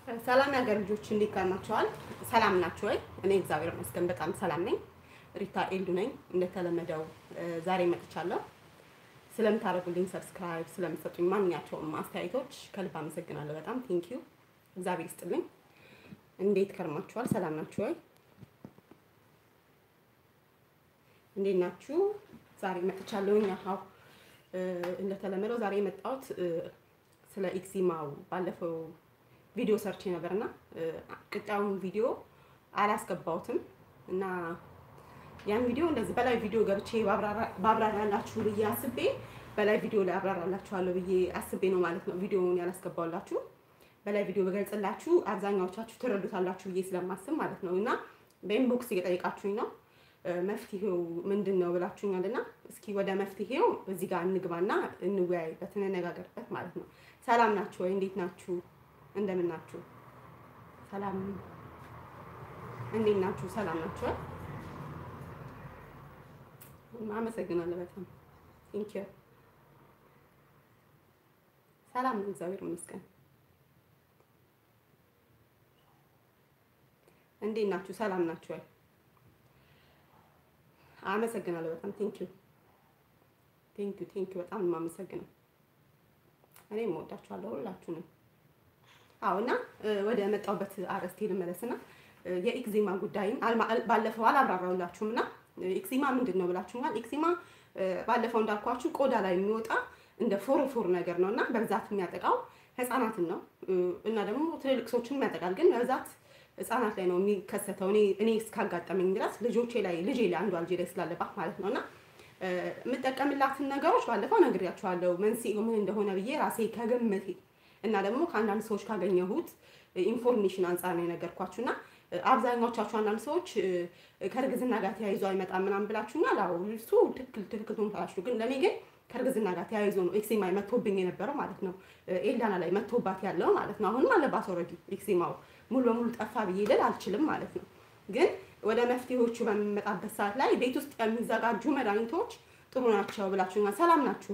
ሰላም የሀገር ልጆች እንዴት ከርማችኋል? ሰላም ናችሁ ወይ? እኔ እግዚአብሔር ይመስገን በጣም ሰላም ነኝ። ሪታ ኤልዱ ነኝ። እንደተለመደው ዛሬ መጥቻለሁ። ስለምታደርጉልኝ ሰብስክራይብ፣ ስለምትሰጡኝ ማንኛቸውም አስተያየቶች ከልብ አመሰግናለሁ። በጣም ቴንክ ዩ እግዚአብሔር ይስጥልኝ። እንዴት ከርማችኋል? ሰላም ናችሁ ወይ? እንዴት ናችሁ? ዛሬ መጥቻለሁኝ። ያው እንደተለመደው ዛሬ የመጣሁት ስለ ኤክዚማው ባለፈው ቪዲዮ ሰርቼ ነበርና ቅጣዩን ቪዲዮ አላስገባሁትም እና ያን ቪዲዮ እንደዚህ በላይ ቪዲዮ ገብቼ ባብራራላችሁ ብዬ አስቤ በላይ ቪዲዮ ላይ አብራራላችኋለሁ ብዬ አስቤ ነው ማለት ነው ቪዲዮውን ያላስገባሁላችሁ። በላይ ቪዲዮ በገልጽላችሁ አብዛኛዎቻችሁ ትረዱታላችሁ ብዬ ስለማስብ ማለት ነው እና በኢንቦክስ እየጠየቃችሁኝ ነው መፍትሄው ምንድን ነው ብላችሁኛል እና እስኪ ወደ መፍትሄው እዚህ ጋር እንግባና እንወያይበት እንነጋገርበት ማለት ነው። ሰላም ናችሁ ወይ? እንዴት ናችሁ? እንደምን ናችሁ? ሰላም እንዴት ናችሁ? ሰላም ናችሁ? አመሰግናለሁ በጣም ቴንክ ዩ። ሰላም ነው፣ እግዚአብሔር ይመስገን። እንዴት ናችሁ? ሰላም ናችሁ ወይ? አመሰግናለሁ በጣም ቴንክ ዩ ቴንክ ዩ ቴንክ ዩ። በጣም ነው የማመሰግነው። እኔም እወዳችኋለሁ ሁላችሁንም። አዎ እና ወደ መጣሁበት አርዕስቴ ልመለስና የኤክዚማ ጉዳይን ባለፈው አላብራራሁላችሁም እና ኤክዚማ ምንድን ነው ብላችሁኛል። ኤክዚማ ባለፈው እንዳልኳችሁ ቆዳ ላይ የሚወጣ እንደ ፎርፎር ነገር ነው እና በብዛት የሚያጠቃው ህፃናትን ነው እና ደግሞ ትልልቅ ሰዎችን ያጠቃል። ግን በብዛት ህፃናት ላይ ነው የሚከሰተው። እኔ እኔ እስካጋጠመኝ ድረስ ልጆቼ ላይ ልጄ ላይ አንዷ ልጄ ላይ ስላለባት ማለት ነው እና የምጠቀምላትን ነገሮች ባለፈው ነግሬያችኋለሁ መንስኤው ምን እንደሆነ ብዬ ራሴ ከግምቴ እና ደግሞ ከአንዳንድ ሰዎች ካገኘሁት ኢንፎርሜሽን አንጻር ነው የነገርኳችሁ እና አብዛኛዎቻችሁ አንዳንድ ሰዎች ከእርግዝና ጋር ተያይዞ አይመጣም ምናምን ብላችሁኛል። አዎ እሱ ትክክል ትክክል ትሆንታላችሁ። ግን ለእኔ ግን ከእርግዝና ጋር ተያይዞ ነው ኤክሴማ መጥቶብኝ የነበረው ማለት ነው። ኤልዳና ላይ መጥቶባት ያለው ማለት ነው። አሁንም አለባት ኦልሬዲ ኤክሴማው ሙሉ በሙሉ ጠፋ ብዬ ልል አልችልም ማለት ነው። ግን ወደ መፍትሄዎቹ በሚመጣበት ሰዓት ላይ ቤት ውስጥ የሚዘጋጁ መድኃኒቶች ጥሩ ናቸው ብላችሁኛል። ሰላም ናችሁ?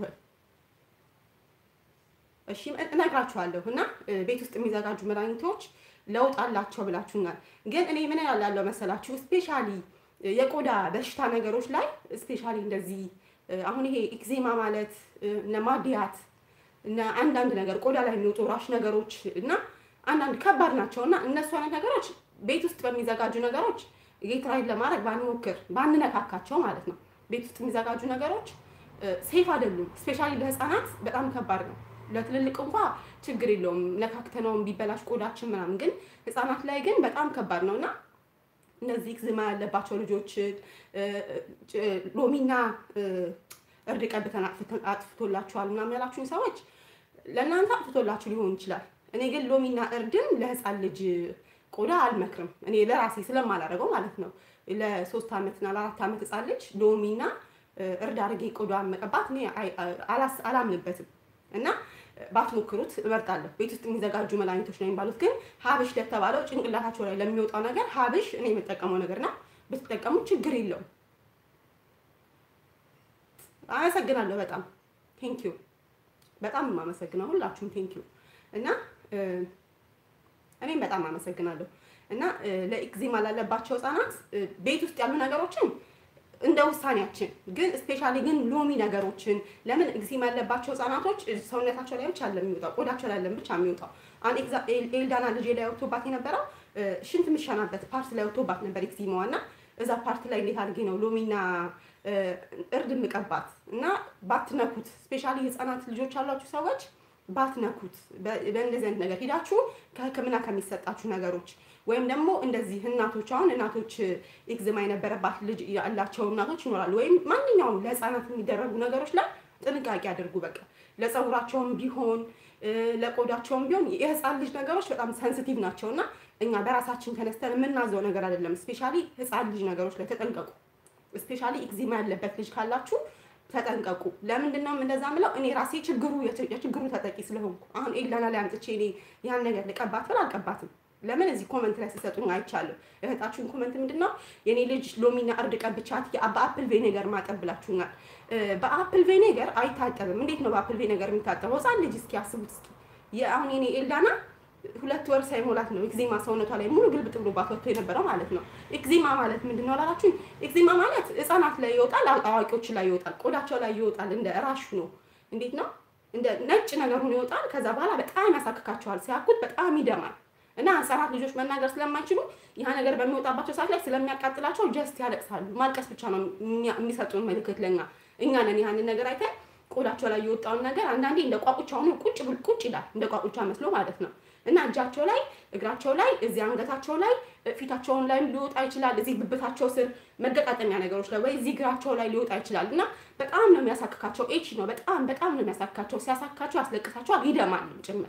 እሺ እነግራችኋለሁ። እና ቤት ውስጥ የሚዘጋጁ መድኃኒቶች ለውጥ አላቸው ብላችሁኛል። ግን እኔ ምን ያላለው መሰላችሁ ስፔሻሊ የቆዳ በሽታ ነገሮች ላይ ስፔሻሊ እንደዚህ አሁን ይሄ ኤክዜማ ማለት እነ ማዲያት እና አንዳንድ ነገር ቆዳ ላይ የሚወጡ ራሽ ነገሮች እና አንዳንድ ከባድ ናቸው እና እነሱ አይነት ነገሮች ቤት ውስጥ በሚዘጋጁ ነገሮች ጌትራይድ ለማድረግ ባንሞክር ባንነካካቸው ማለት ነው። ቤት ውስጥ የሚዘጋጁ ነገሮች ሴፍ አይደሉም። ስፔሻሊ ለህፃናት በጣም ከባድ ነው። ለትልልቅ እንኳ ችግር የለውም ነካክተነውም ቢበላሽ ቆዳችን ምናምን፣ ግን ህፃናት ላይ ግን በጣም ከባድ ነው እና እነዚህ ኤክዜማ ያለባቸው ልጆች ሎሚና እርድ ቀብተን አጥፍቶላችኋል ምናምን ያላችሁኝ ሰዎች ለእናንተ አጥፍቶላችሁ ሊሆን ይችላል። እኔ ግን ሎሚና እርድን ለህፃን ልጅ ቆዳ አልመክርም። እኔ ለራሴ ስለማላደርገው ማለት ነው። ለሶስት ዓመትና ለአራት ዓመት ህፃን ልጅ ሎሚና እርድ አድርጌ ቆዳ መቀባት እኔ አላምንበትም እና ባትሞክሩት እመርጣለሁ። ቤት ውስጥ የሚዘጋጁ መድኃኒቶች ነው የሚባሉት። ግን ሀብሽ ለተባለው ጭንቅላታቸው ላይ ለሚወጣው ነገር ሀብሽ እኔ የምጠቀመው ነገርና ብትጠቀሙ ችግር የለውም። አመሰግናለሁ። በጣም ቴንኪዩ። በጣም የማመሰግነው ሁላችሁም ቴንኪዩ እና እኔም በጣም አመሰግናለሁ እና ለኤክዜማ ላለባቸው ህጻናት ቤት ውስጥ ያሉ ነገሮችን እንደ ውሳኔያችን ግን ስፔሻሊ ግን ሎሚ ነገሮችን ለምን ኤክዜማ ያለባቸው ህጻናቶች ሰውነታቸው ላይ ብቻ የሚወጣው ቆዳቸው ላይ ብቻ የሚወጣው አን ኤልዳና ልጄ ላይ ወጥቶባት የነበረው ሽንት የምሸናበት ፓርት ላይ ወጥቶባት ነበር ኤክዜማዋ እና እዛ ፓርት ላይ እንዴት አድርጌ ነው ሎሚና እርድ ምቀባት እና ባትነኩት ስፔሻሊ ህጻናት ልጆች ያሏችሁ ሰዎች ባትነኩት በእንደዚህ አይነት ነገር ሂዳችሁ ከህክምና ከሚሰጣችሁ ነገሮች ወይም ደግሞ እንደዚህ እናቶች አሁን እናቶች ኤክዜማ የነበረባት ልጅ ያላቸው እናቶች ይኖራሉ። ወይም ማንኛውም ለህፃናት የሚደረጉ ነገሮች ላይ ጥንቃቄ አድርጉ። በቃ ለፀጉራቸውም ቢሆን ለቆዳቸውም ቢሆን የህፃን ልጅ ነገሮች በጣም ሰንሲቲቭ ናቸው እና እኛ በራሳችን ተነስተን የምናዘው ነገር አይደለም። ስፔሻሊ ህፃን ልጅ ነገሮች ላይ ተጠንቀቁ። ስፔሻሊ ኤክዜማ ያለበት ልጅ ካላችሁ ተጠንቀቁ። ለምንድን ነው እንደዛ ምለው? እኔ ራሴ ችግሩ የችግሩ ተጠቂ ስለሆንኩ አሁን ኤልዳና ላይ አምጥቼ እኔ ያን ነገር ልቀባት ብል አልቀባትም። ለምን እዚህ ኮመንት ላይ ሲሰጡኝ አይቻለሁ። እህታችሁን ኮመንት ምንድን ነው የኔ ልጅ ሎሚና እርድ ቀብቻት በአፕል ቬኔገር ማጠብ ብላችሁኛል። በአፕል ቬኔገር አይታጠብም። እንዴት ነው በአፕል ቬኔገር የሚታጠበው? ህፃን ልጅ እስኪ አስቡት እስኪ አሁን የኔ ኤልዳና ሁለት ወር ሳይሞላት ነው ኤክዜማ ሰውነቷ ላይ ሙሉ ግልብጥ ብሎባት ወጥቶ የነበረው ማለት ነው። ኤክዜማ ማለት ምንድን ነው አላላችሁኝ? ኤክዜማ ማለት ህጻናት ላይ ይወጣል፣ አዋቂዎች ላይ ይወጣል፣ ቆዳቸው ላይ ይወጣል። እንደ ራሹ ነው። እንዴት ነው? እንደ ነጭ ነገር ሆኖ ይወጣል። ከዛ በኋላ በጣም ያሳክካቸዋል። ሲያኩት በጣም ይደማል። እና ህጻናት ልጆች መናገር ስለማይችሉ ያ ነገር በሚወጣባቸው ሰዓት ላይ ስለሚያቃጥላቸው ጀስት ያለቅሳሉ። ማልቀስ ብቻ ነው የሚሰጡን ምልክት ለኛ። እኛ ነን ያንን ነገር አይተን ቆዳቸው ላይ የወጣውን ነገር አንዳንዴ እንደ ቋቁቻ ሆኖ ቁጭ ብል ቁጭ ይላል፣ እንደ ቋቁቻ መስሎ ማለት ነው። እና እጃቸው ላይ፣ እግራቸው ላይ፣ እዚህ አንገታቸው ላይ፣ ፊታቸውን ላይ ሊወጣ ይችላል። እዚህ ብብታቸው ስር መገጣጠሚያ ነገሮች ላይ ወይ እዚህ እግራቸው ላይ ሊወጣ ይችላል። እና በጣም ነው የሚያሳክካቸው። ኤች ነው በጣም በጣም ነው የሚያሳክካቸው። ሲያሳክካቸው ያስለቅሳቸዋል፣ ይደማል ጭምር።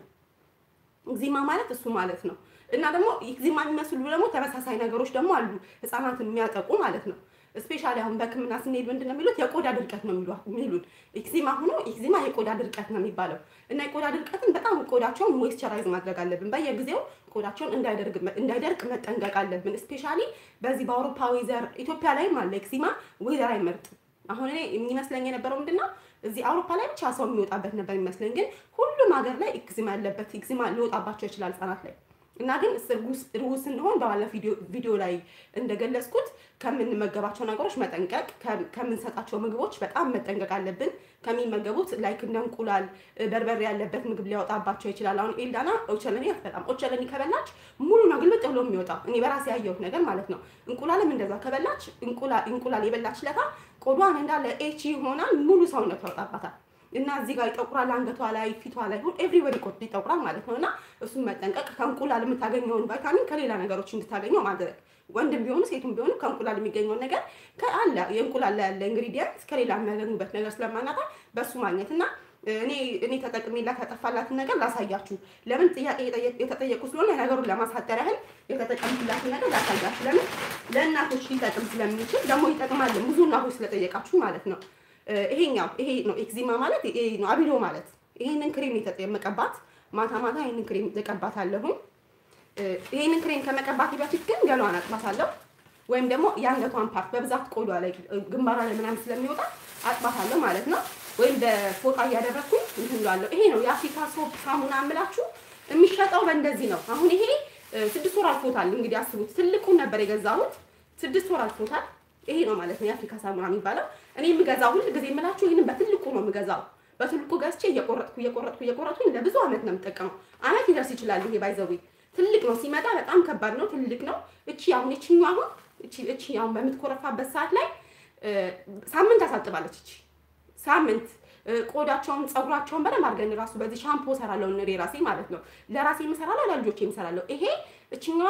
ኤክዜማ ማለት እሱ ማለት ነው። እና ደግሞ ኤክዜማ የሚመስሉ ደግሞ ተመሳሳይ ነገሮች ደግሞ አሉ ህፃናትን የሚያጠቁ ማለት ነው። ስፔሻሊ አሁን በሕክምና ስንሄድ ምንድን ነው የሚሉት የቆዳ ድርቀት ነው የሚሉን። ኤክዜማ ሆኖ ኤክዜማ የቆዳ ድርቀት ነው የሚባለው እና የቆዳ ድርቀትን በጣም ቆዳቸውን ሞይስቸራይዝ ማድረግ አለብን። በየጊዜው ቆዳቸውን እንዳይደርቅ መጠንቀቅ አለብን። ስፔሻሊ በዚህ በአውሮፓ ዌዘር ኢትዮጵያ ላይም አለ ኤክዜማ ዌዘር አይመርጥም። አሁን እኔ የሚመስለኝ የነበረው ምንድን ነው እዚህ አውሮፓ ላይ ብቻ ሰው የሚወጣበት ነበር የሚመስለኝ፣ ግን ሁሉም ሀገር ላይ ኤክዜማ ያለበት ኤክዜማ ሊወጣባቸው ይችላል ህጻናት ላይ እና ግን እርጉዝ ስንሆን በባለ ቪዲዮ ላይ እንደገለጽኩት ከምንመገባቸው ነገሮች መጠንቀቅ፣ ከምንሰጣቸው ምግቦች በጣም መጠንቀቅ አለብን። ከሚመገቡት ላይክ እንደ እንቁላል፣ በርበሬ ያለበት ምግብ ሊያወጣባቸው ይችላል። አሁን ኤልዳና ኦቸለኒ አትበላም። ኦቸለኒ ከበላች ሙሉ ነው ግልብጥ ብሎ የሚወጣው እኔ በራሴ ያየሁት ነገር ማለት ነው። እንቁላልም እንደዛ ከበላች እንቁላል የበላች ለታ ቆዷን እንዳለ ኤች ይሆናል ሙሉ ሰውነቷ ያወጣባታል። እና እዚህ ጋር ይጠቁራል፣ አንገቷ ላይ፣ ፊቷ ላይ ሁሉ ኤቭሪወዲ ቆድ ይጠቁራል ማለት ነው። እና እሱን መጠንቀቅ ከእንቁላል የምታገኘውን ቫይታሚን ከሌላ ነገሮች እንድታገኘው ማድረግ ወንድም ቢሆኑ ሴቱም ቢሆኑ ከእንቁላል የሚገኘውን ነገር ከአለ የእንቁላል ላይ ያለ ኢንግሪዲየንት ከሌላ የሚያገኙበት ነገር ስለማናታ በእሱ ማግኘት እና እኔ እኔ ተጠቅሜላት ያጠፋላትን ነገር ላሳያችሁ። ለምን ጥያቄ የተጠየቁ ስለሆነ ነገሩን ለማሳጠር ያህል የተጠቀምኩላትን ነገር ላሳያችሁ። ለምን ለእናቶች ሊጠቅም ስለሚችል ደግሞ ይጠቅማል ብዙ እናቶች ስለጠየቃችሁ ማለት ነው። ይሄኛው ይሄ ነው ኤክዜማ ማለት ይሄ ነው። አቢዶ ማለት ይሄንን ክሬም የተጠመቀባት ማታ ማታ ይሄንን ክሬም እቀባታለሁኝ። ይሄንን ክሬም ከመቀባቴ በፊት ግን ገሏን አጥባታለሁ፣ ወይም ደግሞ የአንገቷን ፓርት በብዛት ቆዳ ላይ ግንባሯ ላይ ምናምን ስለሚወጣ አጥባታለሁ ማለት ነው። ወይም በፎጣ እያደረግኩኝ እንትን እላለሁ። ይሄ ነው የአፍሪካ ሶፕ ሳሙና የምላችሁ የሚሸጠው በእንደዚህ ነው። አሁን ይሄ ስድስት ወር አልፎታል። እንግዲህ አስቡት፣ ትልቁን ነበር የገዛሁት ስድስት ወር አልፎታል። ይሄ ነው ማለት ነው የአፍሪካ ሳሙና የሚባለው። እኔ የምገዛው ሁል ጊዜ የምላችሁ ይህንን በትልቁ ነው የምገዛው። በትልቁ ገዝቼ እየቆረጥኩ እየቆረጥኩ እየቆረጥኩኝ ለብዙ አመት ነው የምጠቀመው። አመት ይደርስ ይችላል። ይሄ ባይዘዊ ትልቅ ነው ሲመጣ በጣም ከባድ ነው፣ ትልቅ ነው። እቺ አሁን እቺኛ አሁን እቺ እቺ አሁን በምትኮረፋበት ሰዓት ላይ ሳምንት ታሳጥባለች። እቺ ሳምንት ቆዳቸውን ፀጉራቸውን በደንብ አድርገን ራሱ በዚህ ሻምፖ ሰራለሁ እኔ ራሴ ማለት ነው። ለራሴ የምሰራለሁ ለልጆቼ የምሰራለሁ። ይሄ እችኛዋ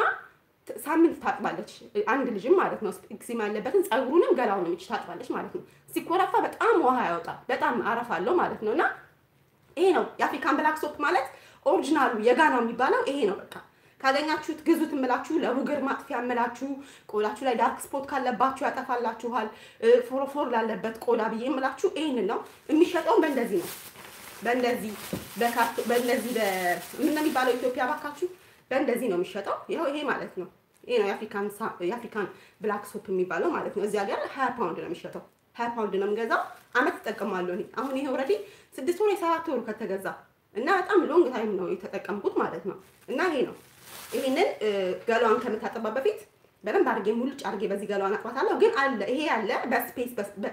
ሳምንት ታጥባለች። አንድ ልጅም ማለት ነው ኤክዜማ ያለበትን ፀጉሩንም ገላውንም እች ታጥባለች ማለት ነው። ሲኮረፋ በጣም ውሃ ያወጣል፣ በጣም አረፋ አለው ማለት ነው። እና ይሄ ነው የአፍሪካን ብላክ ሶፕ ማለት ኦሪጂናሉ የጋናው የሚባለው ይሄ ነው። በቃ ካገኛችሁት ግዙት እምላችሁ፣ ለቡግር ማጥፊያ እምላችሁ፣ ቆዳችሁ ላይ ዳርክ ስፖት ካለባችሁ ያጠፋላችኋል። ፎሮፎር ላለበት ቆዳ ብዬ እምላችሁ ይሄንን ነው የሚሸጠውን። በእንደዚህ ነው በእንደዚህ በካርቶ በእንደዚህ ምን ነው የሚባለው ኢትዮጵያ ባካችሁ በእንደዚህ ነው የሚሸጠው። ይኸው ይሄ ማለት ነው። ይሄ ነው የአፍሪካን የአፍሪካን ብላክ ሶፕ የሚባለው ማለት ነው። እዚህ ሀገር ሀያ ፓውንድ ነው የሚሸጠው። ሀያ ፓውንድ ነው የምገዛው። አመት እጠቀማለሁ እኔ አሁን ይሄ ኦልሬዲ ስድስት ወር የሰባት ወሩ ከተገዛ እና በጣም ሎንግ ታይም ነው የተጠቀምኩት ማለት ነው። እና ይሄ ነው ይሄንን ገሏን ከምታጠባ በፊት በደንብ አድርጌ ሙልጭ አድርጌ በዚህ ገሏን አጥባታለሁ። ግን አለ ይሄ ያለ በስፔስ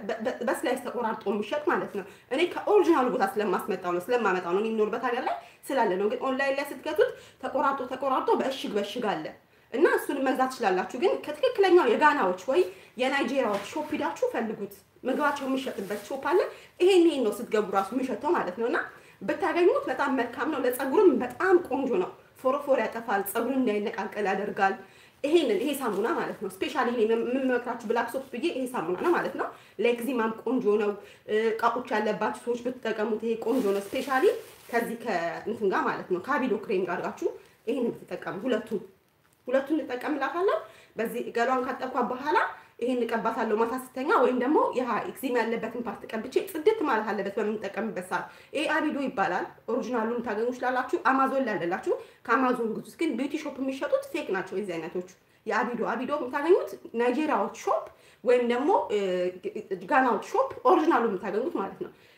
በስላይስ ተቆራርጦ የሚሸጥ ማለት ነው። እኔ ከኦሪጂናሉ ቦታ ስለማስመጣው ነው ስለማመጣው ነው የሚኖርበት ሀገር ላይ ስላለ ነው። ግን ኦንላይን ላይ ስትገቱት ተቆራርጦ ተቆራርጦ በእሽግ በእሽግ አለ እና እሱን መግዛት ትችላላችሁ። ግን ከትክክለኛው የጋናዎች ወይ የናይጄሪያዎች ሾፕ ሂዳችሁ ፈልጉት። ምግባቸው የሚሸጥበት ሾፕ አለ። ይሄን ይሄን ነው ስትገቡ ራሱ የሚሸጠው ማለት ነው እና ብታገኙት በጣም መልካም ነው። ለፀጉርም በጣም ቆንጆ ነው። ፎሮፎር ያጠፋል፣ ፀጉርን እንዳይነቃቀል ያደርጋል። ይሄንን ይሄ ሳሙና ማለት ነው። ስፔሻሊ እኔ የምመክራችሁ ብላክ ሶፕ ብዬ ይሄ ሳሙና ነው ማለት ነው። ለኤክዚማም ቆንጆ ነው። ቃቁች ያለባችሁ ሰዎች ብትጠቀሙት ይሄ ቆንጆ ነው። ስፔሻሊ ከዚህ ከእንትን ጋር ማለት ነው ከአቢዶ ክሬም ጋር አድርጋችሁ ይሄን ብትጠቀሙ ሁለቱን ሁለቱን እንጠቀምላታለሁ። በዚህ ገሏን ካጠብኳት በኋላ ይሄን እቀባታለሁ ማታ ስተኛ፣ ወይም ደግሞ ያ ኤክዚማ ያለበትን ፓርት ቀብቼ ጽድት ማለት አለበት በምንጠቀምበት ሰዓት። ይሄ አቢዶ ይባላል። ኦሪጂናሉን ታገኙ ስላላችሁ አማዞን ላይ ያለላችሁ ከአማዞን ግዙት። ግን ቢዩቲ ሾፕ የሚሸጡት ፌክ ናቸው የዚህ አይነቶቹ። የአቢዶ አቢዶ የምታገኙት ናይጄሪያዎች ሾፕ ወይም ደግሞ ጋናዎች ሾፕ ኦሪጂናሉ የምታገኙት ማለት ነው።